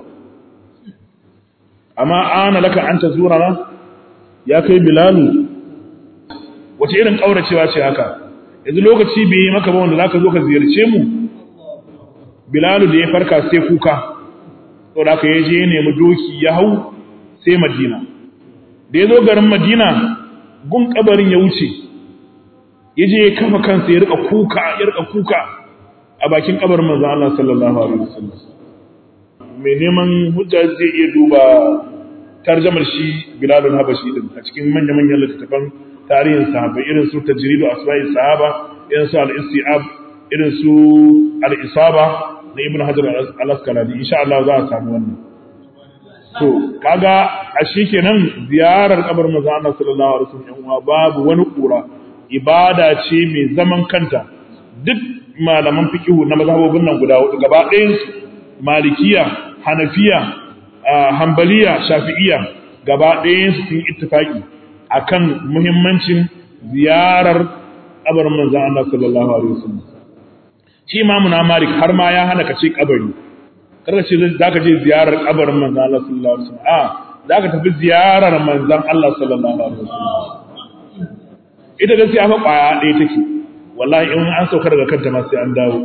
amma ana laka an tazurana ya kai bilalu wace irin kauracewa ce haka yanzu lokaci bai yi maka ba wanda zaka zo ka ziyarce mu bilalu da ya farka sai kuka saboda haka ya je ya nemi doki ya hau sai madina da ya zo garin madina gun kabarin ya wuce ya je ya kafa kansa ya rika kuka ya rika kuka a bakin kabarin manzon Allah sallallahu alaihi wasallam mai neman hujja zai iya duba tarjamar shi Bilal al-Habashi din a cikin manyan manyan littattafan tarihin sahaba irin su tajridu asma'i sahaba irin su al-istiab irin su al-isaba na Ibn Hajar al-Asqalani insha Allah za a samu wannan to kaga a kenan ziyarar kabarin manzon Allah sallallahu alaihi wasallam babu wani kura ibada ce mai zaman kanta duk malaman fikihu na mazhabobin nan guda hudu gaba ɗayansu malikiya hanafiya hambaliya shafi'iya gaba ɗayansu sun ittifaki akan muhimmancin ziyarar kabarin manzon Allah sallallahu alaihi wasallam shi imamu na malik har ma ya hana ka ce kabari kada ce zaka je ziyarar kabarin manzon Allah sallallahu alaihi wasallam a zaka tafi ziyarar manzon Allah sallallahu alaihi wasallam ita gaskiya fa kwaya ɗaya take wallahi in an sauka daga kanta ma sai an dawo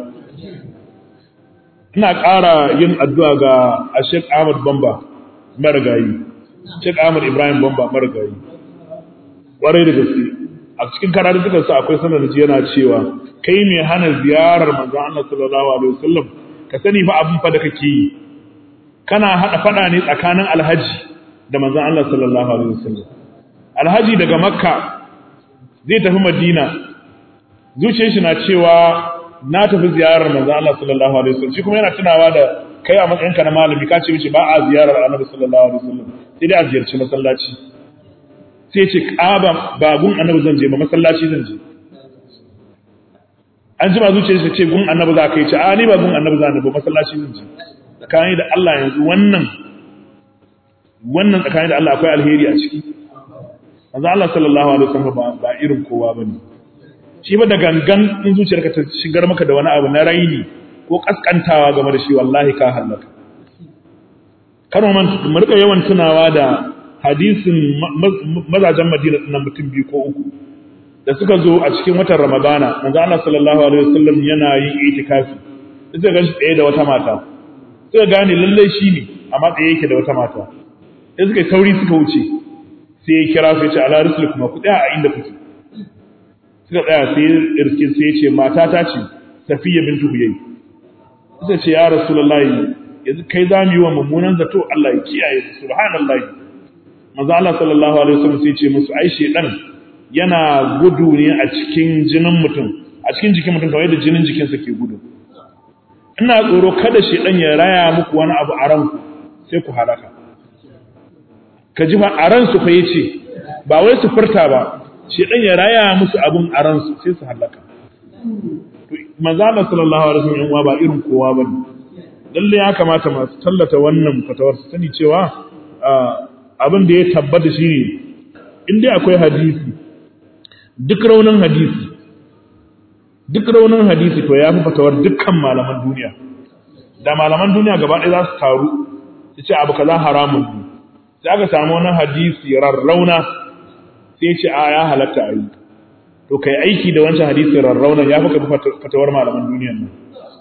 ina ƙara yin addu'a ga Sheikh Ahmad Bamba marigayi Sheikh Ahmad Ibrahim Bamba marigayi ƙwarai da gaske a cikin karatukan sa akwai sanar da yana cewa kai mai hana ziyarar manzon Allah sallallahu alaihi wasallam ka sani fa abin fa da kake yi kana hada fada ne tsakanin alhaji da manzon Allah sallallahu alaihi wasallam alhaji daga makka zai tafi madina zuciyar shi na cewa na tafi ziyarar manzo Allah sallallahu alaihi wasallam shi kuma yana tunawa da kai a matsayinka na malami ka ce mishi ba a ziyarar Annabi sallallahu alaihi wasallam sai dai a ziyarci masallaci sai ce kaba ba gun Annabi zan je ba masallaci zan je an ji ma zuciyar shi ce gun Annabi za ka yi ce a ni ba gun Annabi zan ba masallaci zan je tsakani da Allah yanzu wannan wannan tsakani da Allah akwai alheri a ciki manzo Allah sallallahu alaihi wasallam ba ba irin kowa bane shi ba da gangan in zuciyarka ta shigar maka da wani abu na raini ko kaskantawa game da shi wallahi ka halaka karo man mu rika yawan tunawa da hadisin mazajen Madina nan mutum biyu ko uku da suka zo a cikin watan Ramadana manzo Allah sallallahu alaihi wasallam yana yin itikafi sai ga shi tsaye da wata mata sai gane lalle shi ne amma tsaye yake da wata mata sai suka sauri suka wuce sai ya kira su ya ce ala rusul kuma ku tsaya a inda kuke suka tsaya sai irke sai ya ce mata ta ce safiya bintu huyai suka ce ya rasulullahi yanzu kai za mu yi wa mummunan zato Allah ya kiyaye su subhanallahi manzo Allah sallallahu alaihi wasallam sai ya ce musu ai shedan yana gudu ne a cikin jinin mutum a cikin jikin mutum kamar yadda jinin jikinsa ke gudu ina tsoro kada shedan ya raya muku wani abu a ranku sai ku halaka ka ji fa a ransu fa yace ba wai su furta ba shedan ya raya musu abun a ransu sai su halaka to manzo Allah sallallahu alaihi wasallam ba irin kowa bane lalle ya kamata masu tallata wannan fatawar su sani cewa abin da ya tabbata shine in dai akwai hadisi duk raunin hadisi duk raunin hadisi to ya fi fatawar dukkan malaman duniya da malaman duniya gaba ɗaya za su taru su ce abu kaza haramun ne sai aka samu wani hadisi rarrauna sai ce a ya halatta a yi to kai aiki da wancan hadisi rarrauna ya fi fatawar malaman duniyan nan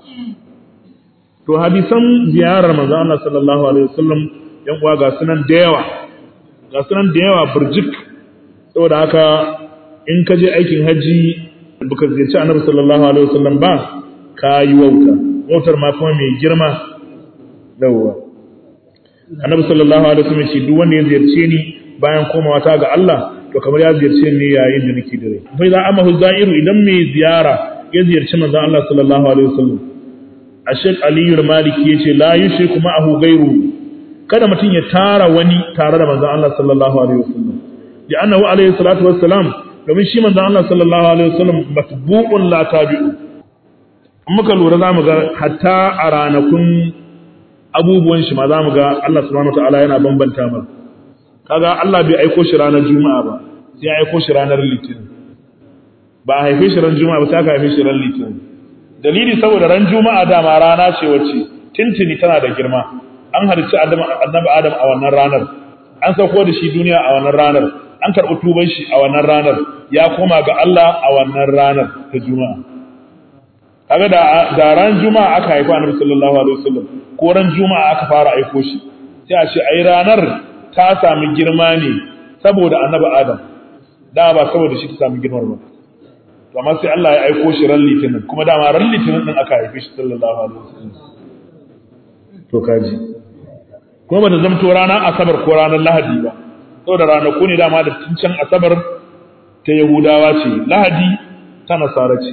to hadisan ziyarar manzo Allah sallallahu alaihi wasallam yan uwa ga sunan da yawa ga sunan da yawa burjik saboda haka in ka je aikin haji baka ziyarci annabi sallallahu alaihi wasallam ba ka yi wauta wautar ma kuma mai girma yawwa annabi sallallahu alaihi wasallam shi duk wanda ya ziyarce ni bayan komawa ta ga Allah to kamar ya ziyarce ni yayin da nake dare fa idan amahu zairu idan mai ziyara ya ziyarci manzon Allah sallallahu alaihi wasallam Ashek Aliyu Maliki yace la yushriku ma'ahu ghayru kada mutum ya tara wani tare da manzon Allah sallallahu alaihi wasallam ya annahu alaihi salatu wassalam domin shi manzon Allah sallallahu alaihi wasallam matbu'un la tabi'u muka lura zamu ga hatta a ranakun abubuwan shi ma zamu ga Allah subhanahu wataala yana bambanta ma kaga Allah bai aiko shi ranar juma'a ba sai ya aiko shi ranar litinin ba a haife shi ran juma'a ba sai aka haife shi ran litinin dalili saboda ran juma'a dama rana ce wacce tintini tana da girma an halicci annabi adam a wannan ranar an sauko da shi duniya a wannan ranar an karɓi tuban shi a wannan ranar ya koma ga Allah a wannan ranar ta juma'a kaga da da ran juma'a aka haifa annabi sallallahu alaihi wasallam ko ran juma'a aka fara aiko shi sai a ce ai ranar ta sami girma ne saboda annabi adam da ba saboda shi ta sami girmar ba to amma sai Allah ya aiko shi ran litinin kuma dama ran litinin din aka haife shi sallallahu alaihi wasallam to kaji kuma ba ta zamto ranar asabar ko ranar lahadi ba saboda ranaku ne dama da tuncin asabar ta yahudawa ce lahadi ta nasara ce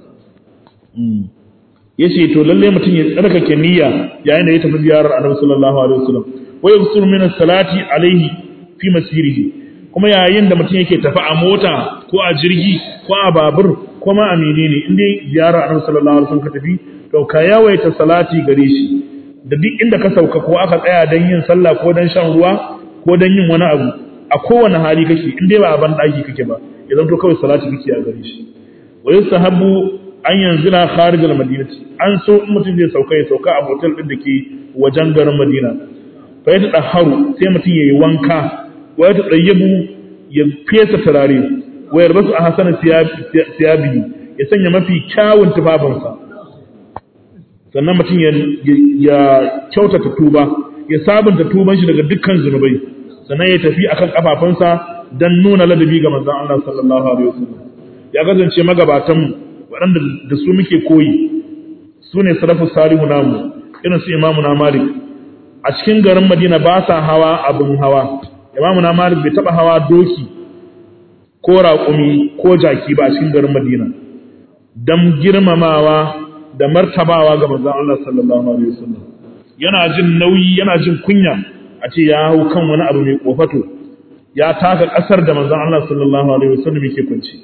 ya ce to lalle mutum ya tsarkake niyya yayin da ya tafi ziyarar annabi sallallahu alaihi wasallam wa yusur min salati alaihi fi masirihi kuma yayin da mutum yake tafi a mota ko a jirgi ko a babur kuma amini ne in dai ziyara annabi sallallahu alaihi wasallam ka tafi to ka yawaita salati gare shi da duk inda ka sauka ko aka tsaya dan yin sallah ko dan shan ruwa ko dan yin wani abu a kowane hali kake in dai ba a ban daki kake ba idan to kawai salati kake a gare shi wa yusahabu an yanzila kharij al-madinati an so in mutum zai sauka ya sauka a hotel din da ke wajen garin Madina fa ya tadaharu sai mutum yayi wanka wa ya tadayyabu ya fesa turare wa yarbasu a hasana siyabi ya sanya mafi kyawun tufafinsa sannan mutum ya kyautata tuba ya sabunta tuban shi daga dukkan zunubai sannan ya tafi akan kafafunsa dan nuna ladabi ga manzon Allah sallallahu alaihi wasallam ya kasance magabatan waɗanda da su muke koyi su ne salafu salihu namu irin su imamu na malik a cikin garin madina ba sa hawa abin hawa imamu na malik bai taɓa hawa doki ko raƙumi ko jaki ba a cikin garin madina don girmamawa da martabawa ga manzon Allah sallallahu alaihi wasallam yana jin nauyi yana jin kunya a ce ya hau kan wani abu mai kofato ya taka ƙasar da manzon Allah sallallahu alaihi wasallam yake kunci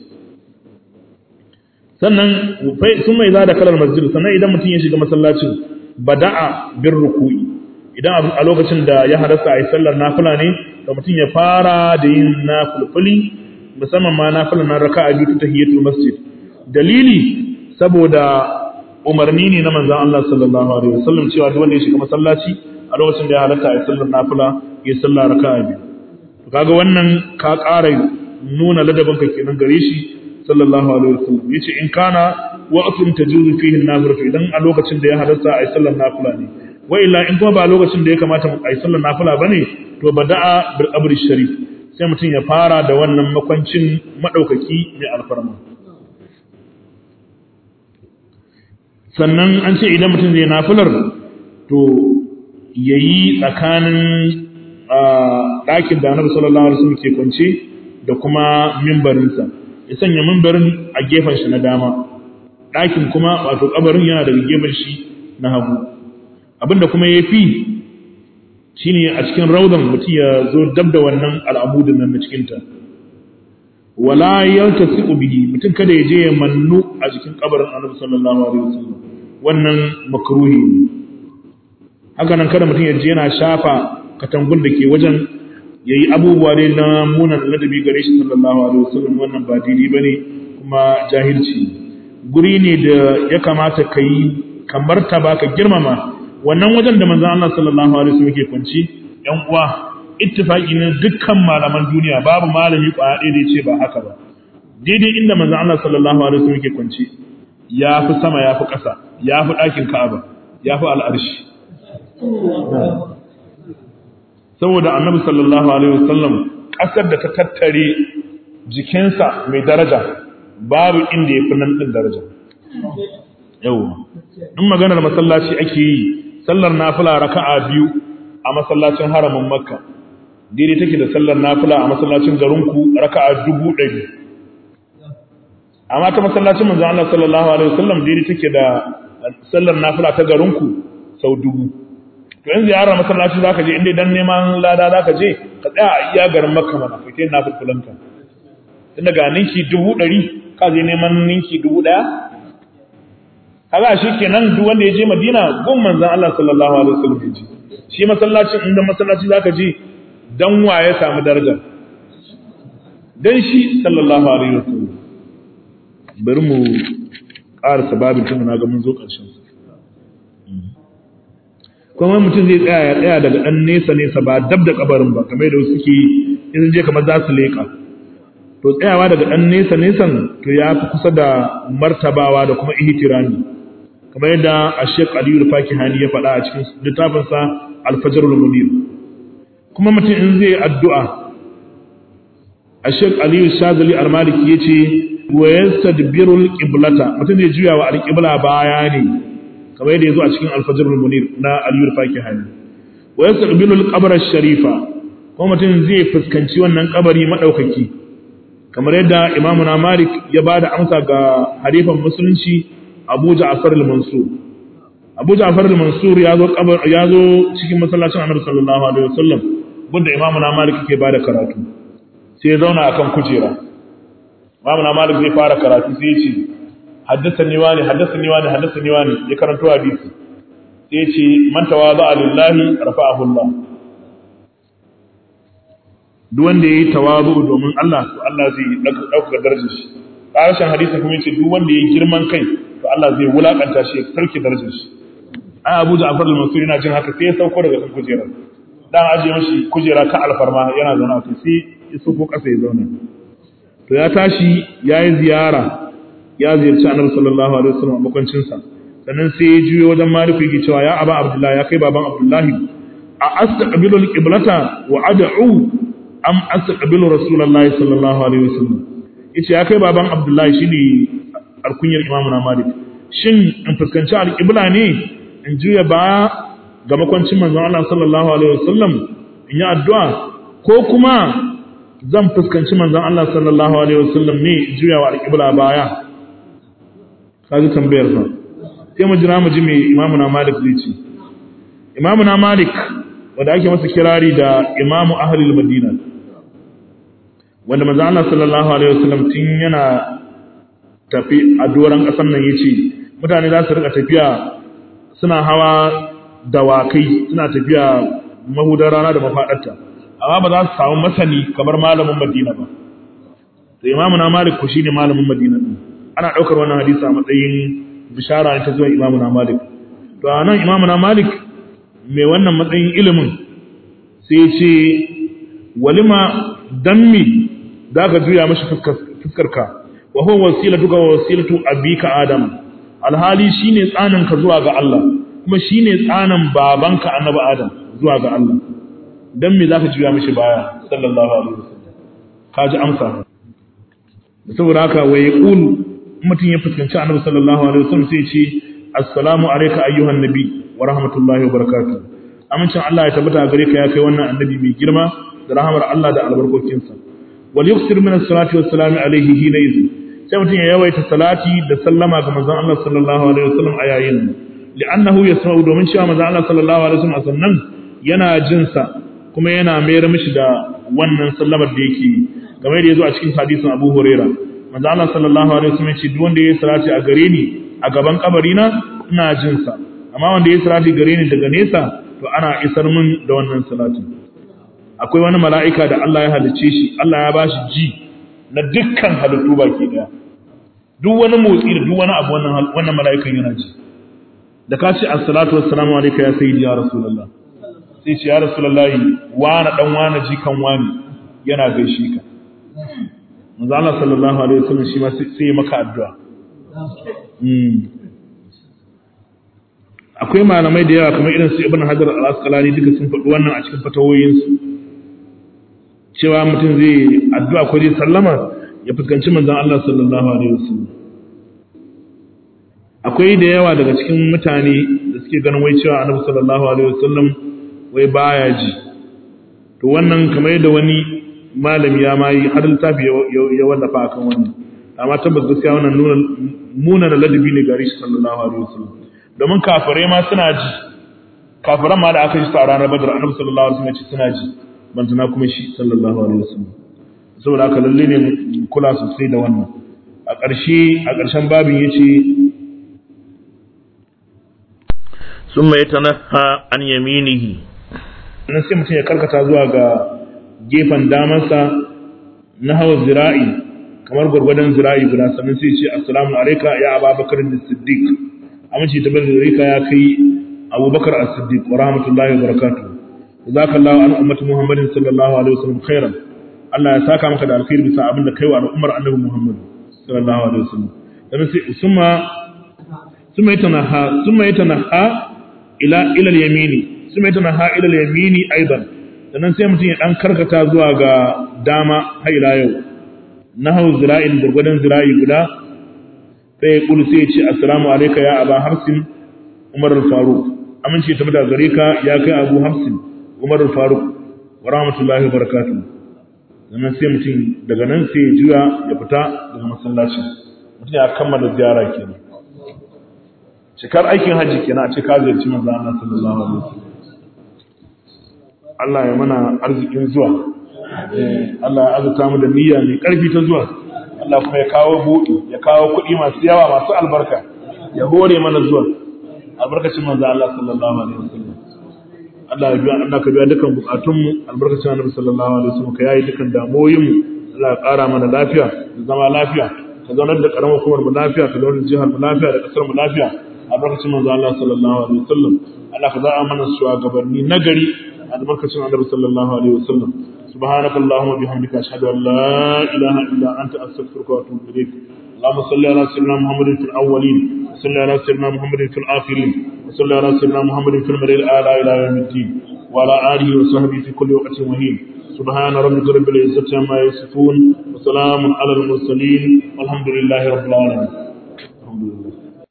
sannan sun mai za da kalar masjid sannan idan mutum ya shiga masallacin bada'a bin ruku'i idan a lokacin da ya hadasa a yi sallar nafila ne da mutum ya fara da yin nafulfuli musamman ma nafilan na raka a biyu ta hiyatul masjid dalili saboda umarni ne na manzan Allah sallallahu alaihi wasallam cewa duk wanda ya shiga masallaci a lokacin da ya halatta a yi sallar nafila ya sallar raka a biyu kaga wannan ka ƙara nuna ladabinka kenan gare shi sallallahu alaihi wasallam yace in kana waqtun tajuzu fihi an-nafila idan a lokacin da ya halarta ai sallar nafila ne wa illa in kuma ba lokacin da ya kamata ai sallar nafila bane to bada'a bil qabri sharif sai mutum ya fara da wannan makwancin madaukaki mai alfarma sannan an ce idan mutum zai nafilar to yayi tsakanin ɗakin da annabi sallallahu alaihi wasallam ke kwance da kuma mimbarinsa ya sanya mimbarin a gefen shi na dama ɗakin kuma wato kabarin yana daga gefen shi na hagu abinda kuma ya fi shi ne a cikin raudan mutum ya zo dab da wannan al'amudin nan na cikinta wala yanta siku bihi mutum kada ya je ya mannu a jikin kabarin annabi sallallahu alaihi wasallam wannan makruhi ne haka nan kada mutum ya je yana shafa katangun da ke wajen ya yi abubuwa ne na munan ladabi gare shi sallallahu alaihi wasallam wannan ba daidai ba ne kuma jahilci guri ne da ya kamata ka yi kamar ta ba ka girmama wannan wajen da manzan Allah sallallahu alaihi wasallam ke kwanci yan uwa ittifaqi ne dukkan malaman duniya babu malami kwaya ɗaya da ce ba haka ba daidai inda manzan Allah sallallahu alaihi wasallam ke kwanci ya fi sama ya fi ƙasa ya fi ɗakin Ka'aba ya fi al'arshi saboda annabi sallallahu alaihi wasallam kasar da ta tattare jikinsa mai daraja babu inda ya fi nan din daraja yau in maganar masallaci ake yi sallar nafila raka'a biyu a masallacin haramin makka daidai take da sallar nafila a masallacin garinku raka'a dubu ɗari amma ta masallacin manzo Allah sallallahu alaihi wasallam daidai take da sallar nafila ta garinku sau dubu to in ziyara masallaci zaka je inda dan neman lada zaka je ka tsaya a iya garin makka mana kai kai na fulfulanka tunda ga ninki dubu ɗari ka je neman ninki dubu ɗaya kaga shi kenan duk wanda ya je madina gun manzon Allah sallallahu alaihi wasallam ya je shi masallacin inda masallaci zaka je dan wa ya samu daraja dan shi sallallahu alaihi wasallam bari mu ƙarasa babin tun na ga mun zo ƙarshen sa kuma mutum zai tsaya ya tsaya daga ɗan nesa nesa ba dab da kabarin ba kamar da suke in je kamar za su leƙa to tsayawa daga ɗan nesa nesan to ya fi kusa da martabawa da kuma ihtirami kamar yadda a Sheikh Aliyu Fakihani ya faɗa a cikin littafinsa Al-Fajrul Munir kuma mutum in zai addu'a a Sheikh Aliyu Shazali Al-Maliki yace wa yastadbirul qiblata mutum zai juya wa al-qibla baya ne kamar yadda yazo a cikin Al-Fajrul Munir na Aliyu Fakihani wa yastaqbilul qabr sharifa kuma mutum zai fuskanci wannan kabari madaukaki kamar yadda Imam na Malik ya bada amsa ga halifan musulunci Abu Ja'far al-Mansur Abu Ja'far al-Mansur ya zo kabar ya zo cikin masallacin Annabi sallallahu alaihi wasallam bunda Imam na Malik ke bada karatu sai ya zauna akan kujera imamu na malik zai fara karatu sai ya ce haddathani wani haddathani wani haddathani wani ya karanto hadisi sai ya ce man tawaza lillahi rafa'ahu Allah duk wanda yayi tawazu domin Allah to Allah zai dauka darajar shi karshen hadisi kuma yace duk wanda yayi girman kai to Allah zai wulakanta shi ya sarki darajar shi ai Abu Ja'far al-Mansuri yana jin haka sai ya sauko daga kan kujera dan aje mashi kujera ka alfarma yana zauna a sai ya sauko kasa ya zauna to ya tashi yayi ziyara ya ziyarci Annabi sallallahu alaihi wasallam a makwancin sa sannan sai ya juyo wajen Malik yake cewa ya Aba Abdullahi ya kai baban Abdullahi a astaqbilu al-qiblata wa ad'u am astaqbilu Rasulullahi sallallahu alaihi wasallam yace ya kai baban Abdullahi shine alkunyar Imam Malik shin in fuskanci al-qibla ne in juya baya ga makwancin manzon Allah sallallahu alaihi wasallam in yi addu'a ko kuma zan fuskanci manzon Allah sallallahu alaihi wasallam ne in juya wa al-qibla baya kaji tambayar fa sai mu jira mu ji me Imam Malik zai ce Imam Malik wanda ake masa kirari da Imam Ahlul Madina wanda manzon Allah sallallahu alaihi wasallam tun yana tafi a doran kasan nan yace mutane za su rika tafiya suna hawa dawakai suna tafiya mahudar rana da mafaɗarta amma ba za su samu masani kamar malamin madina ba da imamu na malik ku shine malamin madina din ana ɗaukar wannan hadisi a matsayin bishara ne ta zuwa imamu na malik to a nan imamu na malik mai wannan matsayin ilimin sai ce walima dammi za ka juya mashi fuskarka wa huwa wasilatu ga wasilatu abika adam alhali shine tsaninka zuwa ga Allah kuma shine tsanin babanka annabi Adam zuwa ga Allah dan me zaka juya mishi baya sallallahu alaihi wasallam kaji amsa saboda haka wa yaqul mutun ya fuskanci annabi sallallahu alaihi wasallam sai ce assalamu alayka ayyuhan nabi wa rahmatullahi wa barakatuh amincin Allah ya tabbata gare ka ya kai wannan annabi mai girma da rahmar Allah da albarkokinsa wal yuksir min as-salati was-salam alayhi hina idhin sai mutum ya yawaita salati da sallama ga manzon Allah sallallahu alaihi wasallam a yayin nan li'annahu yasma'u domin cewa manzon Allah sallallahu alaihi wasallam a sannan yana jin sa kuma yana mayar mishi da wannan sallamar da yake kamar yadda yazo a cikin hadisin Abu Huraira manzon Allah sallallahu alaihi wasallam ya ce duk wanda yayi salati a gare ni a gaban kabari na ina jin sa amma wanda yayi salati gare ni daga nesa to ana isar min da wannan salatin akwai wani mala'ika da Allah ya halicce shi Allah ya bashi ji na dukkan halittu baki daya duk wani motsi da duk wani abu wannan wannan mala'ikan yana ji da ka ce assalatu wassalamu alayka ya sayyidi ya rasulullah sai ce ya rasulullah wani dan wani jikan wani yana gaishe ka manzo Allah sallallahu alaihi wasallam shi ma sai maka addu'a akwai malamai da yawa kamar irin su ibn hajar al-asqalani duka sun faɗi wannan a cikin fatawoyinsu cewa mutum zai addu'a ko zai sallama ya fuskanci manzon Allah sallallahu alaihi wasallam akwai da yawa daga cikin mutane da suke ganin wai cewa annabi sallallahu alaihi wasallam wai baya ji to wannan kamar yadda wani malami ya mai har littafi ya wallafa akan wannan amma tabbas gaskiya wannan nuna muna da ladabi ne gari shi sallallahu alaihi wasallam domin kafirai ma suna ji kafiran ma da aka ji su a ranar badar annabi sallallahu alaihi wasallam ya ce suna ji banzana kuma shi sallallahu alaihi wasallam saboda haka lalle ne kula sosai da wannan a ƙarshe a ƙarshen babin yace summa yatanaha an yaminihi nan sai mutum ya karkata zuwa ga gefen damansa na hawa zira'i kamar gwargwadon zira'i guda sannan sai ce assalamu alaika ya ababakar da siddiq amince ta bada rika ya kai abubakar as-siddiq wa rahmatullahi wa barakatuh jazakallahu an ummati muhammadin sallallahu alaihi wasallam khairan Allah ya saka maka da alkhairi bisa abin da kai wa al'ummar annabi muhammad sallallahu alaihi wasallam dan sai summa summa yatanaha summa yatanaha ila ila al-yamini summa yatanaha ila al-yamini aidan sannan sai mutum ya dan karkata zuwa ga dama har ila yau nahu zira'in gurgudan zira'i guda sai ya kulu sai ya ce assalamu alayka ya aba hafsin umar al-faruq amince ta mata gare ka ya kai abu hafsin umar al-faruq wa rahmatullahi wa barakatuh sannan sai mutum daga nan sai ya juya ya fita daga masallaci mutum ya kammala ziyara kenan cikar aikin hajji kenan a ce ka ziyarci manzo Allah sallallahu alaihi wasallam Allah ya mana arzikin zuwa Allah ya azuta mu da niyya mai karfi ta zuwa Allah kuma ya kawo buɗi ya kawo kuɗi masu yawa masu albarka ya hore mana zuwa albarkacin manzo Allah sallallahu alaihi wasallam Allah ya biya Allah ka biya dukan bukatunmu albarkacin Annabi sallallahu alaihi wasallam ka yayi dukan damoyinmu Allah ya ƙara mana lafiya da zama lafiya ka zaunar da karamar hukumar mu lafiya ka zaunar da jihar mu lafiya da kasar mu lafiya albarkacin manzo Allah sallallahu alaihi wasallam Allah ka za'a mana shugabanni nagari albarkacin Annabi sallallahu alaihi wasallam سبحانك اللهم وبحمدك أشهد أن لا إله إلا أنت أستغفرك وأتوب إليك اللهم صل على سيدنا محمد في الأولين وصل على سيدنا محمد في الآخرين وصل على سيدنا محمد في المرء الأعلى إلى يوم الدين وعلى آله وصحبه في كل وقت وهين سبحان ربك رب العزة عما يصفون وسلام على المرسلين والحمد لله رب العالمين الحمد لله